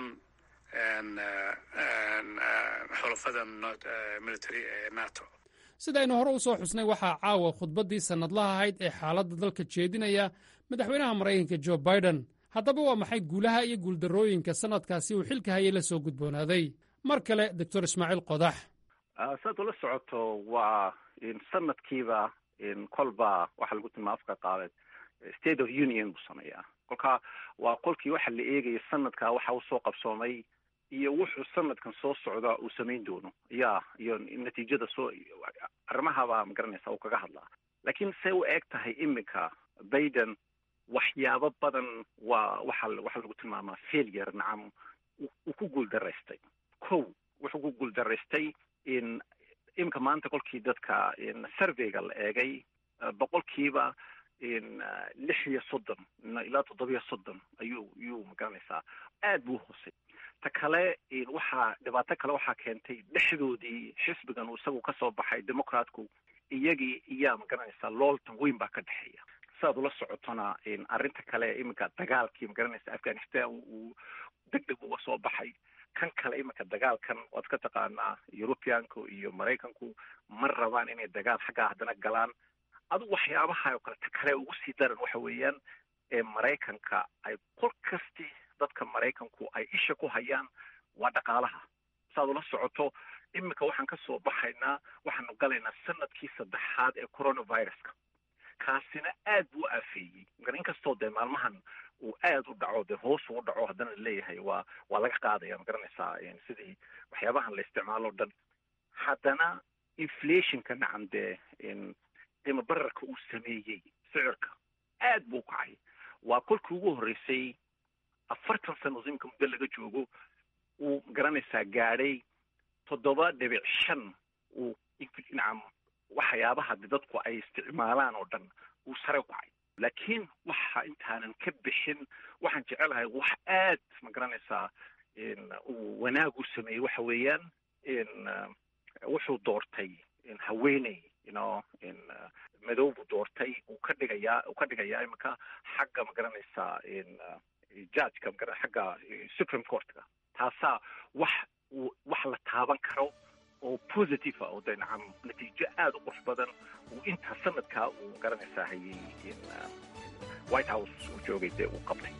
xulafada military ee nato sidaynu hore u soo xusnay waxaa caawa khudbaddii sannadlaha ahayd ee xaaladda dalka jeedinaya madaxweynaha maraykanka jo biden haddaba waa maxay guulaha iyo guuldarrooyinka sannadkaasi uu xilka hayay la soo gudboonaaday mar kale doctor ismaaciil qodax saad ula socoto waa sanadkiiba kolba waxaa lagu tilmaa afka qaabeed state of union buu sameeyaa kolka waa qolkii waxa la eegaya sanadkaa waxa usoo qabsoomay iyo wuxuu sanadkan soo socda uu samayn doono ya iyo natiijada soo arrimahabaa magaranaysa uu kaga hadlaa laakiin say u eg tahay iminka baiden waxyaabo badan waa waxa waxaa lagu tilmaamaa failure nacam uu ku guuldaraystay kow wuxuu ku guuldaraystay in iminka maanta kolkii dadka surveyga la eegay boqolkiiba lix iyo soddon ilaa toddobiyo soddon ayuu ayuu magaranaysaa aad buu hoosay ta kale waxaa dhibaato kale waxaa keentay dhexdoodii xisbigan uu isagu kasoo baxay democratku iyagii iyaa magaranaysaa looltan weyn baa ka dhexeeya siaad ula socotona arrinta kale iminka dagaalkii magaranaysa afghanistan uu deg deg uga soo baxay kan kale iminka dagaalkan waad ka taqaanaa europeanku iyo maraykanku ma rabaan inay dagaal xaggaa haddana galaan adugu waxyaabaha oo kale ta kale ugu sii daran waxa weeyaan ee maraykanka ay qol kasti dadka maraykanku ay isha ku hayaan waa dhaqaalaha saaad ula socoto iminka waxaan kasoo baxaynaa waxaanu galaynaa sanadkii saddexaad ee coronaviruska kaasina aad buu aafeeyey mar inkastoo dee maalmahan uu aad u dhaco dee hoos uu dhaco haddana laleeyahay waa waa laga qaadaya ma garanaysaa sidii waxyaabahan la isticmaalo o dhan haddana inflationka nacam dee qiimo bararka uu sameeyey sicirka aad buu kacay waa kolkii ugu horreysay afartan sano imika muddo laga joogo uu magaranaysaa gaadhay toddoba dhibic shan uu nacam waxyaabaha de dadku ay isticmaalaan oo dhan uu sare u kacay laakiin waxa intaanan ka bixin waxaan jecelahay wax aad ma garanaysaa uu wanaag u sameeyey waxa weeyaan wuxuu doortay haweeney ino madow buu doortay uu ka dhigayaa uu ka dhigayaa iminka xagga ma garanaysaa judgeka magara xagga supreme courtka taasaa wax wax la taaban karo oo positive ah oo dee nacam natiijo aada u qurux badan uu intaa sanadkaa uu magaranaysaa hayay white house uu joogay dee uu qabtay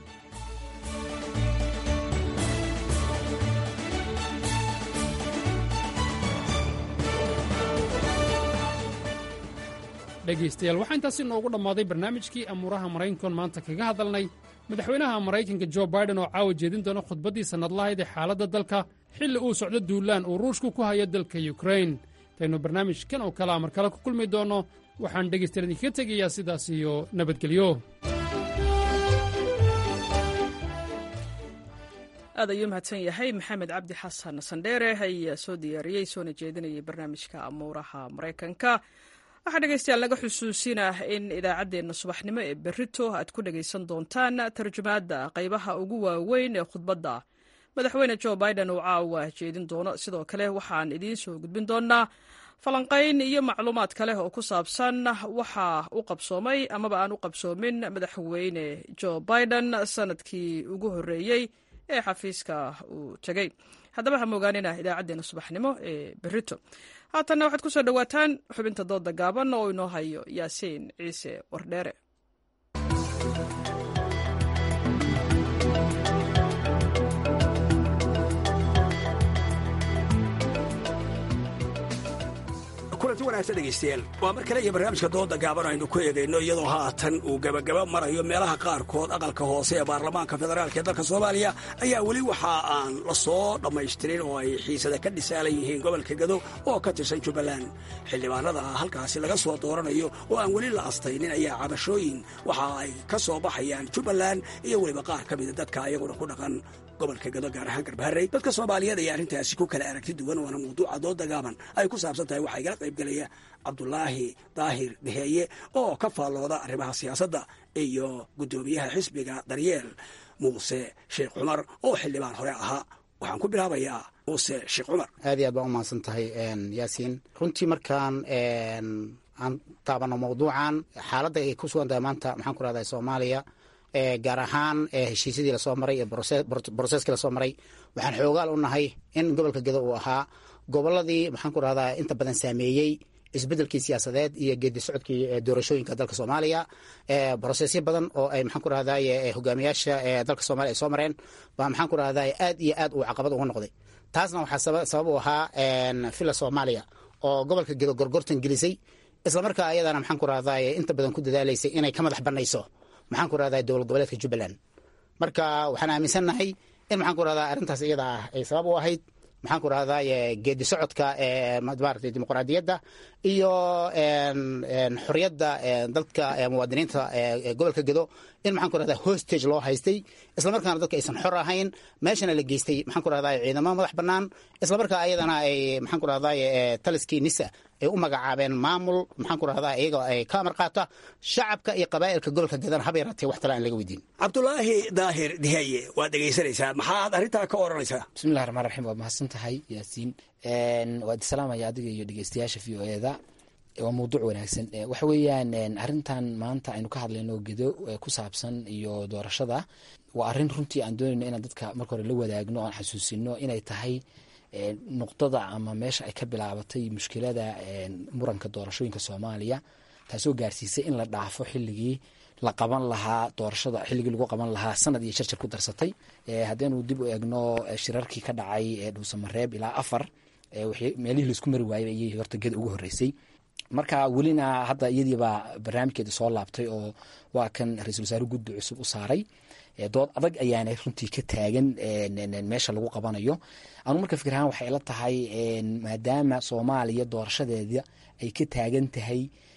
dhegaystayaal waxaa intaasi noogu dhammaaday barnaamijkii amuuraha maraykankoon maanta kaga hadalnay madaxweynaha maraykanka jo baiden oo caawa jeedin doona khudbaddii sannadlahayd ee xaaladda dalka xilli uu socdo duulaan uu ruushku ku hayo dalka yukrain intaynu barnaamijkan oo kale amar kale ku kulmi doonno waxaan dhegaystayaal idinkaga tegayaa sidaas iyo nabadgelyo aad ayuu mahadsan yahay maxamed cabdi xasan sandheere ayaa soo diyaariyey soona jeedinayay barnaamijka amuuraha maraykanka waxaa dhegaystayaal naga xusuusinah in idaacaddeenna subaxnimo ee berrito aad ku dhegaysan doontaan tarjumaadda qaybaha ugu waaweyn ee khudbadda madaxweyne jo biden uu caawa jeedin doono sidoo kale waxaan idiin soo gudbin doonaa falanqayn iyo macluumaad kale oo ku saabsan waxa u qabsoomay amaba aan u qabsoomin madaxweyne jo biden sanadkii ugu horreeyey ee xafiiska uu tegey haddaba ha moogaanina idaacaddeenna subaxnimo ee berrito haatanna waxaad ku soo dhowaataan xubinta dooda gaaban oo inoo hayo yaasiin ciise wardheere kulanti wanaagsan dhegaystayaal waa mar kale iyo barnaamijka dooda gaaban aynu ku eegayno iyadoo haatan uu gebagaba marayo meelaha qaarkood aqalka hoose ee baarlamaanka federaalk ee dalka soomaaliya ayaa weli waxa aan la soo dhammaystirin oo ay xiisada ka dhisaalan yihiin gobolka gado oo ka tirsan jubbaland xildhibaanada halkaasi laga soo dooranayo oo aan weli la astaynin ayaa cabashooyin waxa ay ka soo baxayaan jubbaland iyo weliba qaar ka mida dadka ayaguna ku dhaqan gobolka gado gaar ahaan garbaharey dadka soomaaliyeed ayaa arrintaasi ku kala aragti duwan waana mawduuca dooda gaaban ay ku saabsan tahay waxaa igala qaybgelaya cabdulaahi daahir deheeye oo ka faallooda arrimaha siyaasadda iyo guddoomiyaha xisbiga daryeel muuse sheekh cumar oo xildhibaan hore ahaa waxaan ku bilaabayaa muuse sheekh cumar aad iyo aad baan u mahadsan tahay yaasiin runtii markaan aan taabano mawduucan xaaladda ay ku sugan tahay maanta maxaan ku rahdaa soomaaliya gaar ahaan heshiisyadii lasoo maray ee broseskii lasoo maray waxaan xoogaal u nahay in gobolka gedo uu ahaa goboladii maxaan ku rahdaa inta badan saameeyey isbedelkii siyaasadeed iyo geedi socodkii doorashooyinka dalka soomaaliya brosesyo badan oo ay maxaan ku rahdaye hogaamiyaasha dalka soomaliya ay soo mareen baa maxaan ku rahdaye aad iyo aad uu caqabad uga noqday taasna waxaa sabab u ahaa villa soomaaliya oo gobolka gedo gorgortan gelisay islamarkaa ayadana maxaan ku rahdaye inta badan ku dadaalaysay inay ka madax banayso maxaan ku rahdaye dowlad goboleedka jubbaland marka waxaan aaminsannahay in maxaan ku rahdaa arrintaas iyada ah ay sabab u ahayd maxaan ku rahdaye geedi socodka maaragtay dimuqraadiyadda iyo xorriyadda dadka muwaadiniinta gobolka gedo in maxaan ku rahdaa hostage loo haystay islamarkaana dadka aysan xor ahayn meeshana la geystay maxaan ku rahdaye ciidamo madax bannaan islamarkaa ayadana ay maxaan ku rahdaye taliskii nisa ay u magacaabeen maamul maxaan ku rahdaa iyaga ay ka amar qaata shacabka iyo qabaa'ilka gobolka gedana haba yaraatee wax tale aan laga weydiin cabdulaahi daahir dihaye waad dhegaysanaysaa maxaad arrintaa ka oranaysaa bismillahi raxmaan raxiim waad mahadsan tahay yaasiin waad isalaamaya adiga iyo dhegeystayaasha v o eda waa mawduuc wanaagsan waxa weeyaan arrintan maanta aynu ka hadlayno gedo ku saabsan iyo doorashada waa arrin runtii aan doonayno inaan dadka marka hore la wadaagno oan xasuusino inay tahay nuqdada ama meesha ay ka bilaabatay mushkilada muranka doorashooyinka soomaaliya taasoo gaarsiisay in la dhaafo xilligii la qaban lahaa doorashada xilligii lagu qaban lahaa sanad iyo jarjar ku darsatay haddaynu dib u eegno shirarkii ka dhacay dhuusamareeb ilaa afar meelihii laisku mari waayay ayay horta geda ugu horreysay marka welina hadda iyadiibaa barnaamijkeeda soo laabtay oo waa kan ra-iisul wasaare guddi cusub u saaray dood adag ayaana runtii ka taagan meesha lagu qabanayo anu marka fikir ahaan waxay la tahay maadaama soomaaliya doorashadeeda ay ka taagan tahay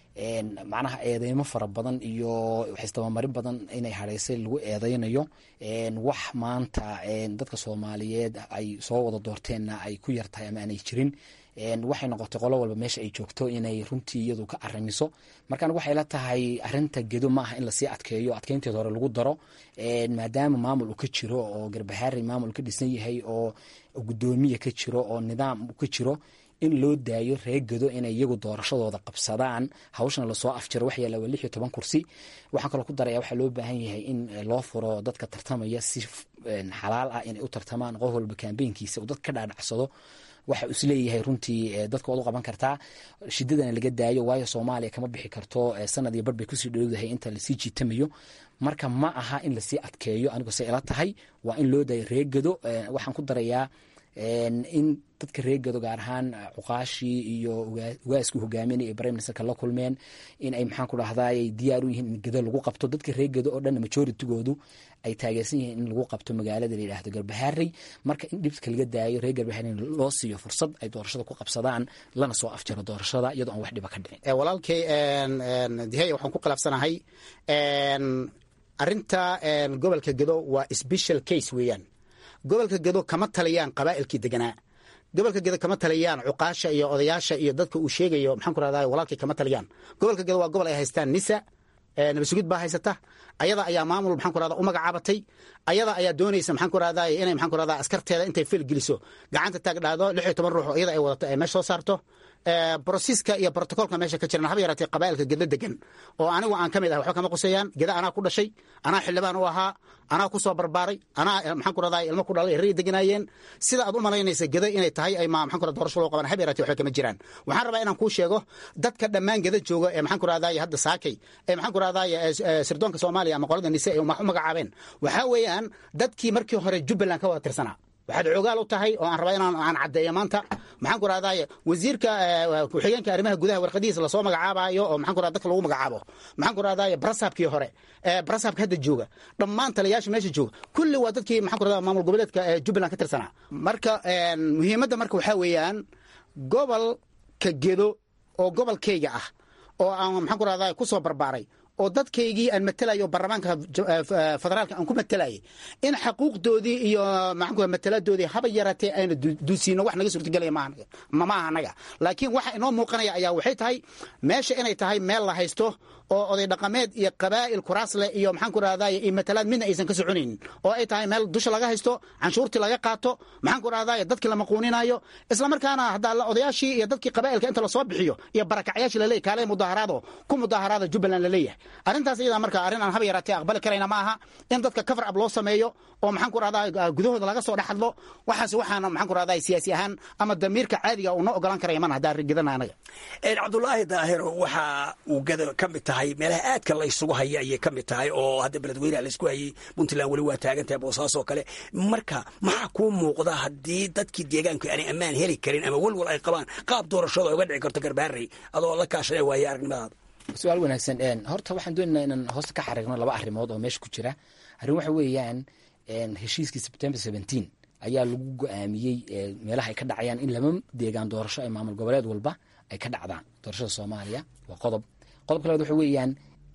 macnaha eedeymo fara badan iyo waxistabamarin badan inay hadhaysay lagu eedeynayo wax maanta dadka soomaaliyeed ay soo wada doorteenna ay ku yartahay ama aanay jirin waxay noqotay qolo walba meesha ay joogto inay runtii iyadu ka aramiso markaan waxay la tahay arinta gedo ma aha in lasii adkeeyo adkeynteeda hore lagu daro maadaama maamul uu ka jiro oo garbahaari maamul ka dhisan yahay oo gudoomiya ka jiro oo nidaam ka jiro in loo daayo reer gedo inay iyagu doorashadooda qabsadaan hawshana lasoo afjiro wax yaala waa lix iyo toban kursi waxaan kaloo ku daraya waxaa loo baahan yahay in loo furo dadka tartamaya si xalaal ah inay u tartamaan qof walba kambeynkiisa uu dad ka dhaadhacsado waxa isleeyahay runtii dadka waad u qaban kartaa shidadana laga daayo waayo soomaaliya kama bixi karto sanad iyo bar bay kusii dhowdahay inta lasii jiitamayo marka ma aha in lasii adkeeyo anigu se ila tahay waa in loo daayo reegado waxaan ku darayaa in dadka reegado gaar ahaan cuqaashii iyo ugaaskii hogaaminay ee prime ministerka la kulmeen in ay maxaan ku dhahday diyaar u yihiin in gedo lagu qabto dadka reegado oo dhan majoritygoodu ay taageersan yihiin in lagu qabto magaalada la yidhaahdo garbaharey marka in dhibka laga daayo reer garbaharey loo siiyo fursad ay doorashada ku qabsadaan lana soo afjaro doorashada iyadoo aan wax dhiba ka dhicin walaalkay dihey waxaan ku khilaafsanahay arinta gobolka gedo waa special case weeyaan gobolka gedo kama taliyaan qabaa'ilkii deganaa gobolka gedo kama taliyaan cuqaasha iyo odayaasha iyo dadka uu sheegayo maxaan ku rahdaa walaalkii kama taliyaan gobolka gedo waa gobol ay haystaan nisa nabasugid baa haysata ayada ayaa maamul maxaan ku rahdaa u magacaabatay ayada ayaa doonaysa maxaan ku rahdaa inay maxaan ku rahdaa askarteeda intay fel geliso gacanta taag dhaado lix iyo toban ruux oo iyada ay wadato ay meesha soo saarto brosiska iyo brotocolka meesha ka jiran haba yaraatee qabaa'ilka gedo degan oo anigu aan ka mid ah waxba kama quseeyaan geda anaa ku dhashay anaa xildhibaan u ahaa anaa ku soo barbaaray anaa maxaan ku rahdaa ilmo ku dhalay rey deganaayeen sida aad u malaynaysa geda inay tahay ay ma maxaan ku rahdaa doorasho loo qaban haba yaraatee waxba kama jiraan waxaan rabaa inaan kuu sheego dadka dhammaan geda jooga ee maxaan ku rahdaa hadda saakay ee maxaan ku rahdaa sirdoonka soomaaliya ama qolada nise ee u magacaabeen waxaa weeyaan dadkii markii hore jubbaland ka wada tirsanaa waxaad xoogaal u tahay oo aan rabaa inaan aan caddeeyo maanta maxaan ku rahdaye wasiirka ku-xigeenka arrimaha gudaha warqadihiisa lasoo magacaabayo oo maxaan ku rahda dadka lagu magacaabo maxaan ku rahdaye brasabkii hore brasabka hadda jooga dhammaan taliyayaasha meesha jooga kulli waa dadkii maxaan ku rahdaa maamul goboleedka jubbaland ka tirsanaa marka muhiimadda marka waxaa weeyaan gobolka gedo oo gobolkayga ah oo aan maxaan ku rahdaye ku soo barbaaray oo dadkaygii aan matelayo baarlamaanka federaalka aan ku matelayay in xaquuqdoodii iyo maxaan mataladoodii haba yaraatee ayna duusiino wax naga suurtagelaya maaha anaga laakiin waxa inoo muuqanaya ayaa waxay tahay meesha inay tahay meel la haysto oo oday dhaqameed iyo qabaa'il kuraasle iyo maxaan ku rahdaye iyo matalaad midna aysan ka soconaynin oo ay tahay meel dusha laga haysto canshuurtii laga qaato maxaan ku rahdaye dadkii la maquuninayo islamarkaana haddaa odayaashii iyo dadkii qabaa'ilka inta lasoo bixiyo iyo barakacyaashii laleeyahy kaale mudaaharaado ku mudaaharaada jubbaland laleeyahay arrintaas iyada marka arrin aan haba yaraatee aqbali karayna ma aha in dadka cover up loo sameeyo oo maxaan ku rahdaa gudahooda laga soo dhex hadlo waxaas waxaana maxaan ku rahdaa siyaasi ahaan ama damiirka caadiga uu noo ogolan karaya mana haddaan rigidana anaga cabdulaahi daahiro waxa uu gada ka mid tahay meelaha aadka la isugu haya ayay ka mid tahay oo hadda beledweyneha la isku hayay puntland weli waa taagan tahay boosaasoo kale marka maxaa kuu muuqda haddii dadkii deegaanku aanay ammaan heli karin ama welwal ay qabaan qaab doorashada uga dhici karto garbaarey adoo la kaashanay waaye aragnimadaada su-aal wanaagsan horta waxaan doonaynaa inaan hoosta ka xariirno laba arrimood oo meesha ku jira arrin waxa weeyaan heshiiskii september seventeen ayaa lagu go-aamiyey meelaha ay ka dhacayaan in laba deegaan doorasho ee maamul goboleed walba ay ka dhacdaan doorashada soomaaliya waa qodob qodobka labaad waxa weeyaan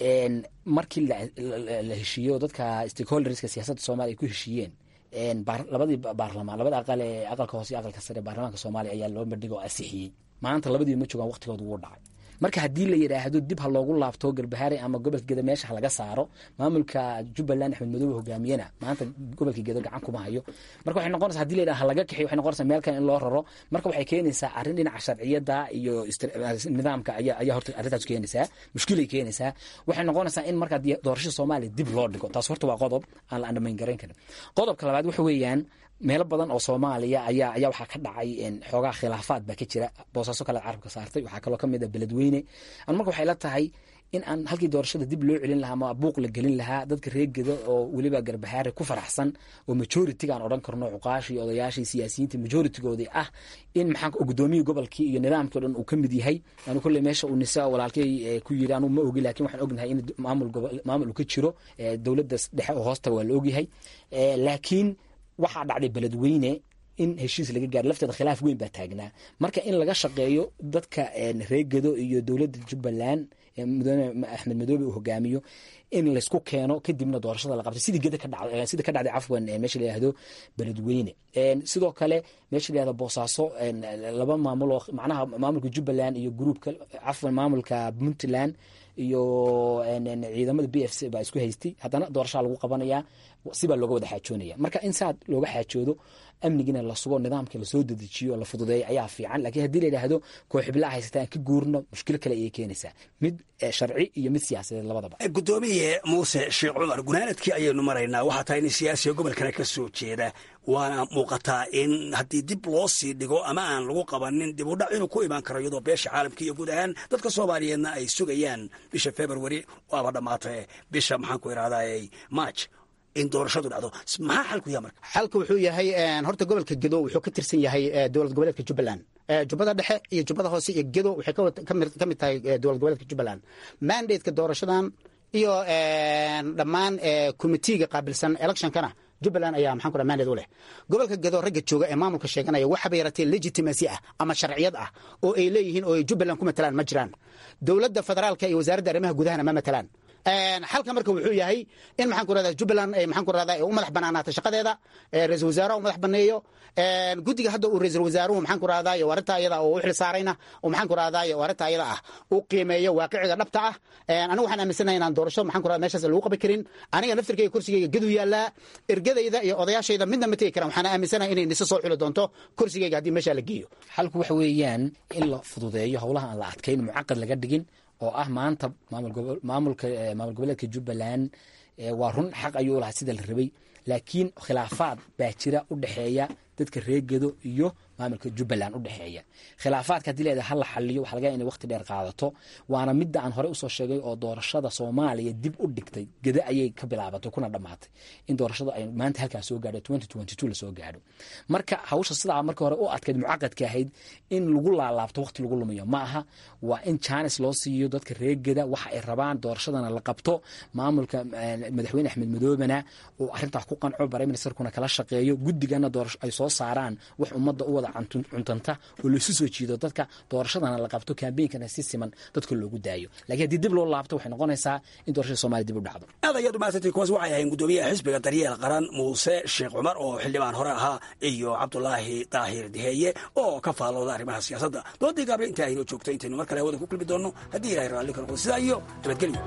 markii la heshiiyo dadka stakeholderska siyaasadda soomaliya ay ku heshiiyeen labadii baarlamaan labada aqal ee aqalka hoose iyo aqalka sare baarlamaanka soomaaliya ayaa loo bandhigo oo ansixiyey maanta labadiiba ma joogaan waqtigooda wuu dhacay marka haddii la yidhaahdo dib ha loogu laabto garbahaare ama gobolka gedo meesha ha laga saaro maamulka jubbaland axmed madoobe hogaamiyena maanta gobolka gedo gacan kuma hayo marka waxay noqonaysa hadii la yidhaha ha laga kaxiyo waxay noqonaysaa meel kale in loo raro marka waxay keenaysaa arrin dhinaca sharciyada iyo nidaamka ayaa ayaa horta arrintaas keenaysaa mushkilay keenaysaa waxay noqonaysaa in marka doorashada soomaaliya dib loo dhigo taas horta waa qodob aan la andhamayn garayn karin qodobka labaad waxa weeyaan meelo badan oo soomaaliya ayaa ayaa waxaa ka dhacay xoogaa khilaafaad baa ka jira boosaaso kale carabka saartay waxaa kaloo kamid a beledweyne an marka waxay la tahay in aan halkii doorashada dib loo celin lahaa ama buuq la gelin lahaa dadka reegeda oo weliba garbahaare ku faraxsan oo majoritiga aan odhan karno cuqaashii odayaashii siyaasiyiinta majoritigoodii ah in maxaa gudoomiyii gobolkii iyo nidaamkii o dhan uu ka mid yahay anu kolley meesha uu nisa walaalkey ku yiri anu ma ogi lakin waxaan ognahay in maamul maamul uu ka jiro dowladda dhexe oo hoostaga waa la ogyahay laakiin waxaa dhacday beledweyne in heshiis laga gaaro lafteeda khilaaf weyn baa taagnaa marka in laga shaqeeyo dadka reegado iyo dowladda jubbaland mudane axmed madoobe uu hogaamiyo in laysku keeno kadibna doorashada la qabtay sidii geda ka dhacday sida ka dhacday cafwan meesha la yihahdo beledweyne sidoo kale meesha la yihahdo boosaaso laba maamul oo macnaha maamulka jubbaland iyo groupka cafwan maamulka puntland iyo ciidamada b f c baa isku haystay haddana doorashaa lagu qabanayaa sibaa looga wada xaajoonaya marka in saa looga xaajoodo amnigina la sugo nidaamka lasoo dedejiyo la fududeeyo ayaa fiican lakiin haddii la yidhaahdo kooxiblaa haysataan ka guurno mushkilo kale ayay keenaysaa mid sharci iyo mid siyaasadeed labadaba gudoomiye muuse sheekh cumar gunaanadkii ayaynu maraynaa waxaa tahay nin siyaasiga gobolkana ka soo jeeda waana muuqataa in haddii dib loo sii dhigo ama aan lagu qabanin dib u dhac inuu ku imaan karo iyadoo beesha caalamka iyo guud ahaan dadka soomaaliyeedna ay sugayaan bisha february waaba dhammaatay bisha maxaan ku idhahdaa march in doorashadu dhacdo maxaa xalku yaha marka xalka wuxuu yahay horta gobolka gedo wuxuu ka tirsan yahay dowlad goboleedka jubbaland jubbada dhexe iyo jubbada hoose iyo gedo waxay ka mid tahay dowlad goboleedka jubbaland mandateka doorashadan iyo dhammaan komitiiga qaabilsan electionkana jubbaland ayaa maxaan ku dhaha mandate u leh gobolka gedo ragga jooga ee maamulka sheeganaya waxaba yaratee legitimacy ah ama sharciyad ah oo ay leeyihiin oo ay jubbaland ku matalaan ma jiraan dowladda federaalka iyo wasaaradda arrimaha gudahana ma matalaan xalka marka wuxuu yahay in maxaan ku rahdaa jubbaland maxaan ku rahdaa u madax banaanaata shaqadeeda ra-isul wasaaraha u madax baneeyo guddiga hadda uu ra-isul wasaaruhu maxaan ku rahdaa arrinta ayada oo u xil saarayna oo maxaan ku rahdaa arrinta ayada ah u qiimeeyo waaqiciga dhabta ah anigu waxaan aaminsanahay inaan doorasho maxaan ku rahdaa meeshaas lagu qaban karin aniga naftirkayga kursigayga gedu yaallaa ergadayda iyo odayaashayda midna ma tegi karan waxaan aaminsanahay inay niso soo xuli doonto kursigayga haddii meeshaa la geeyo xalku waxa weeyaan in la fududeeyo howlaha aan la adkayn mucaqad laga dhigin oo ah maanta maamulka maamul goboleedka jubbaland waa run xaq ayuu lahaa sida la rabay laakiin khilaafaad baa jira u dhexeeya dadka reegedo iyo maamulka jubbaland u dhexeeya khilaafaadka haddii leedahay hala xaliyo waxa laga yahay inay waqti dheer qaadato waana midda aan hore usoo sheegay oo doorashada soomaaliya dib u dhigtay geda ayay ka bilaabatay kuna dhammaatay in doorashada ay maanta halkaas soo gaadho twenty twenty two lasoo gaadho marka hawsha sidaa marka hore u adkayd mucaqadka ahayd in lagu laalaabto waqti lagu lumiyo ma aha waa in jaanis loo siiyo dadka reegeda waxa ay rabaan doorashadana la qabto maamulka madaxweyne axmed madoobena oo arrintaa ku qanco prime ministerkuna kala shaqeeyo guddigana doorasho ay soo saaraan wax ummadda u wada cuntanta oo laisu soo jiido dadka doorashadana la qabto kambeynkana si siman dadka loogu daayo lakiin haddii dib loo laabto waxay noqonaysaa in doorashada somalia dib u dhacdo aad ayaad umahadsantay kuwaas waxay ahayn guddoomiyaha xisbiga daryeel qaran muuse sheekh cumar oo xildhibaan hore ahaa iyo cabdulaahi daahir diheeye oo ka faalooda arrimaha siyaasadda doodii gaable intaa aynoo joogto intaynu mar kale hawada ku kulmi doonno haddii ilahay raalli ka noqdo sidaa iyo nabadgelyo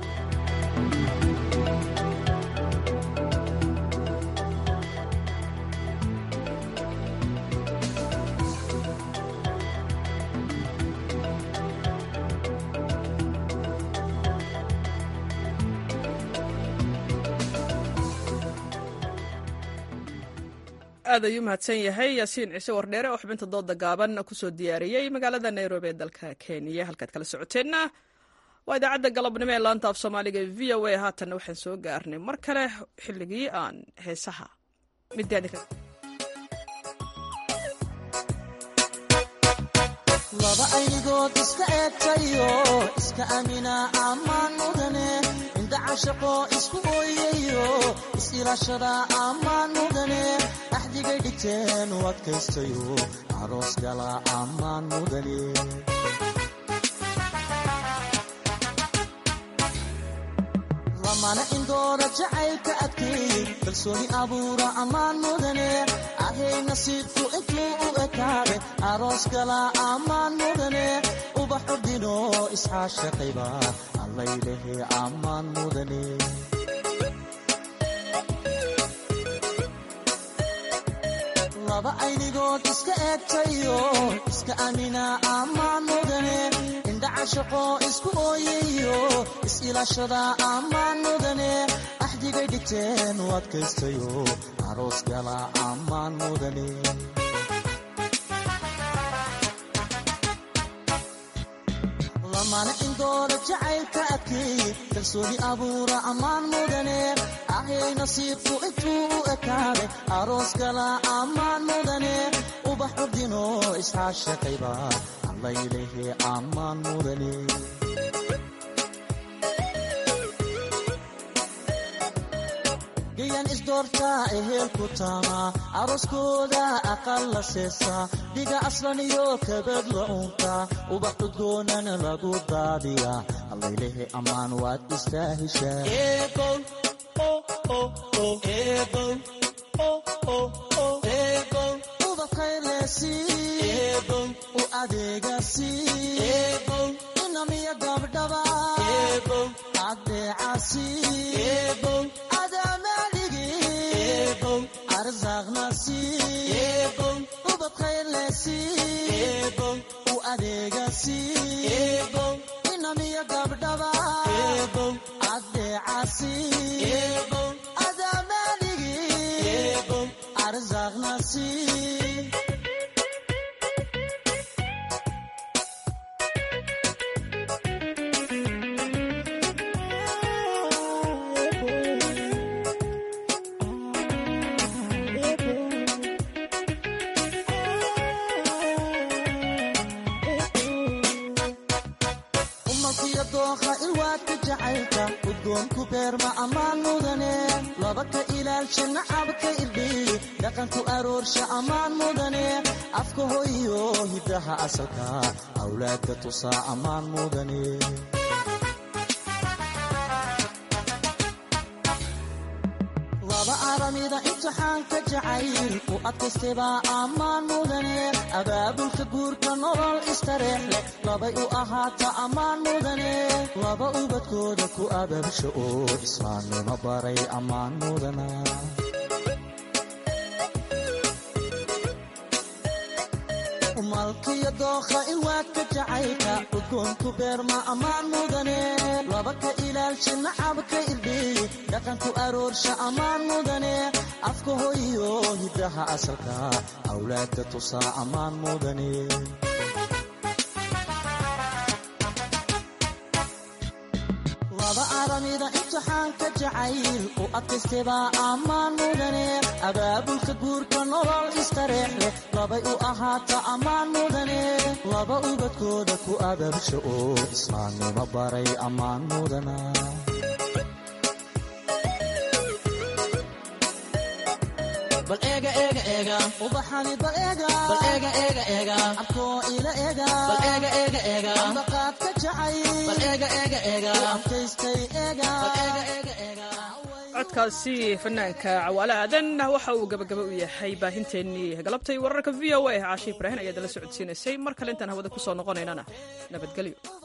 aad ayuu mahadsan yahay yaasiin ciise wardheere oo xubinta dooda gaaban kusoo diyaariyey magaalada nairobi ee dalka kenya halkaad kala socoteenna waa idaacadda galabnimo ee laanta af soomaaliga e v o a haatanna waxaan soo gaarnay mar kale xilligii aan heesaha laba aynigood iska eegtayo iska amina ammaan mudane indhacashaqo isku ooyayo is-ilaashada ammaan mudane axdigay dhigteen u adkaystayo aroos gala ammaan mudane lamana indoora jacaylka adkeey kalsooni abuura ammaan mudane ahay nasiibku intuu u ekaaday aroos gala ammaan mudane ubaxu dhino isxaashaqayba allaylehe ammaan mudane laba aynigood iska eegtayo iska amina ammaan mudane indhacashaqo isku ooyayo is-ilaashada ammaan mudane axdigay dhigteen u adkaystayo aroos gala ammaan mudane lamana indoora jacaylka adkeeye kalsooni abuura ammaan mudane ahay nasiibku intuu u ekaaday aroos gala ammaan mudane ubax urdino isxaashaqayba allaylehe ammaan mudane gayan isdoortaa ehelku taama arooskooda aqal la seesaa dhiga aslan iyo kabad la untaa ubax udgoonana lagu daadiyaa allaylehe ammaan waad istaahishaa u adeegasi inamiya gabdhaba adeecasi arzaqnasi ubadkhaylesi u adeegasi inamiya gabdhaba adeecasi adamanigi arzaqnasi laba ka ilaalsha nacabka irdhiy dhaqanku aroorsha ammaan mudane afka hoyo hiddaha asalka awlaadka tusaa ammaan mudane laba aramida imtixaanka jacayl u adkaystaybaa ammaan mudane abaabulka guurka nolol istareex leh labay u ahaata ammaan mudane laba ubadkooda ku abaabsha oo islaamnimo baray ammaan mudana malkiyo dookha ilwaadka jacaylka udgoonku beerma ammaan mudane laba ka ilaalsha nacabka irdhiy dhaqanku aroorsha ammaan mudane afka hoyo hiddaha asalka awlaadka tusaa ammaan mudane laba aramida imtixaanka jacayl u adkaystaybaa ammaan mudane abaabulka guurka nolol istareex leh labay u ahaata ammaan mudane laba ubadkooda ku abaabsha oo islaamnimo baray ammaan mudana bal eega eega eega ubaxani bal eega bal eega eega eega abkoo ila eega bal eega eega eega ambaqaad ka jacay bal eega eega eega abkaystay eega bal eega eega eega codkaasi fanaanka cawaale aadan waxa uu gabagaba u yahay baahinteennii galabtay wararka v o a caashi ibraahin ayaad la socodsiinaysay mar kale intaan hawada ku soo noqonaynana nabadgelyo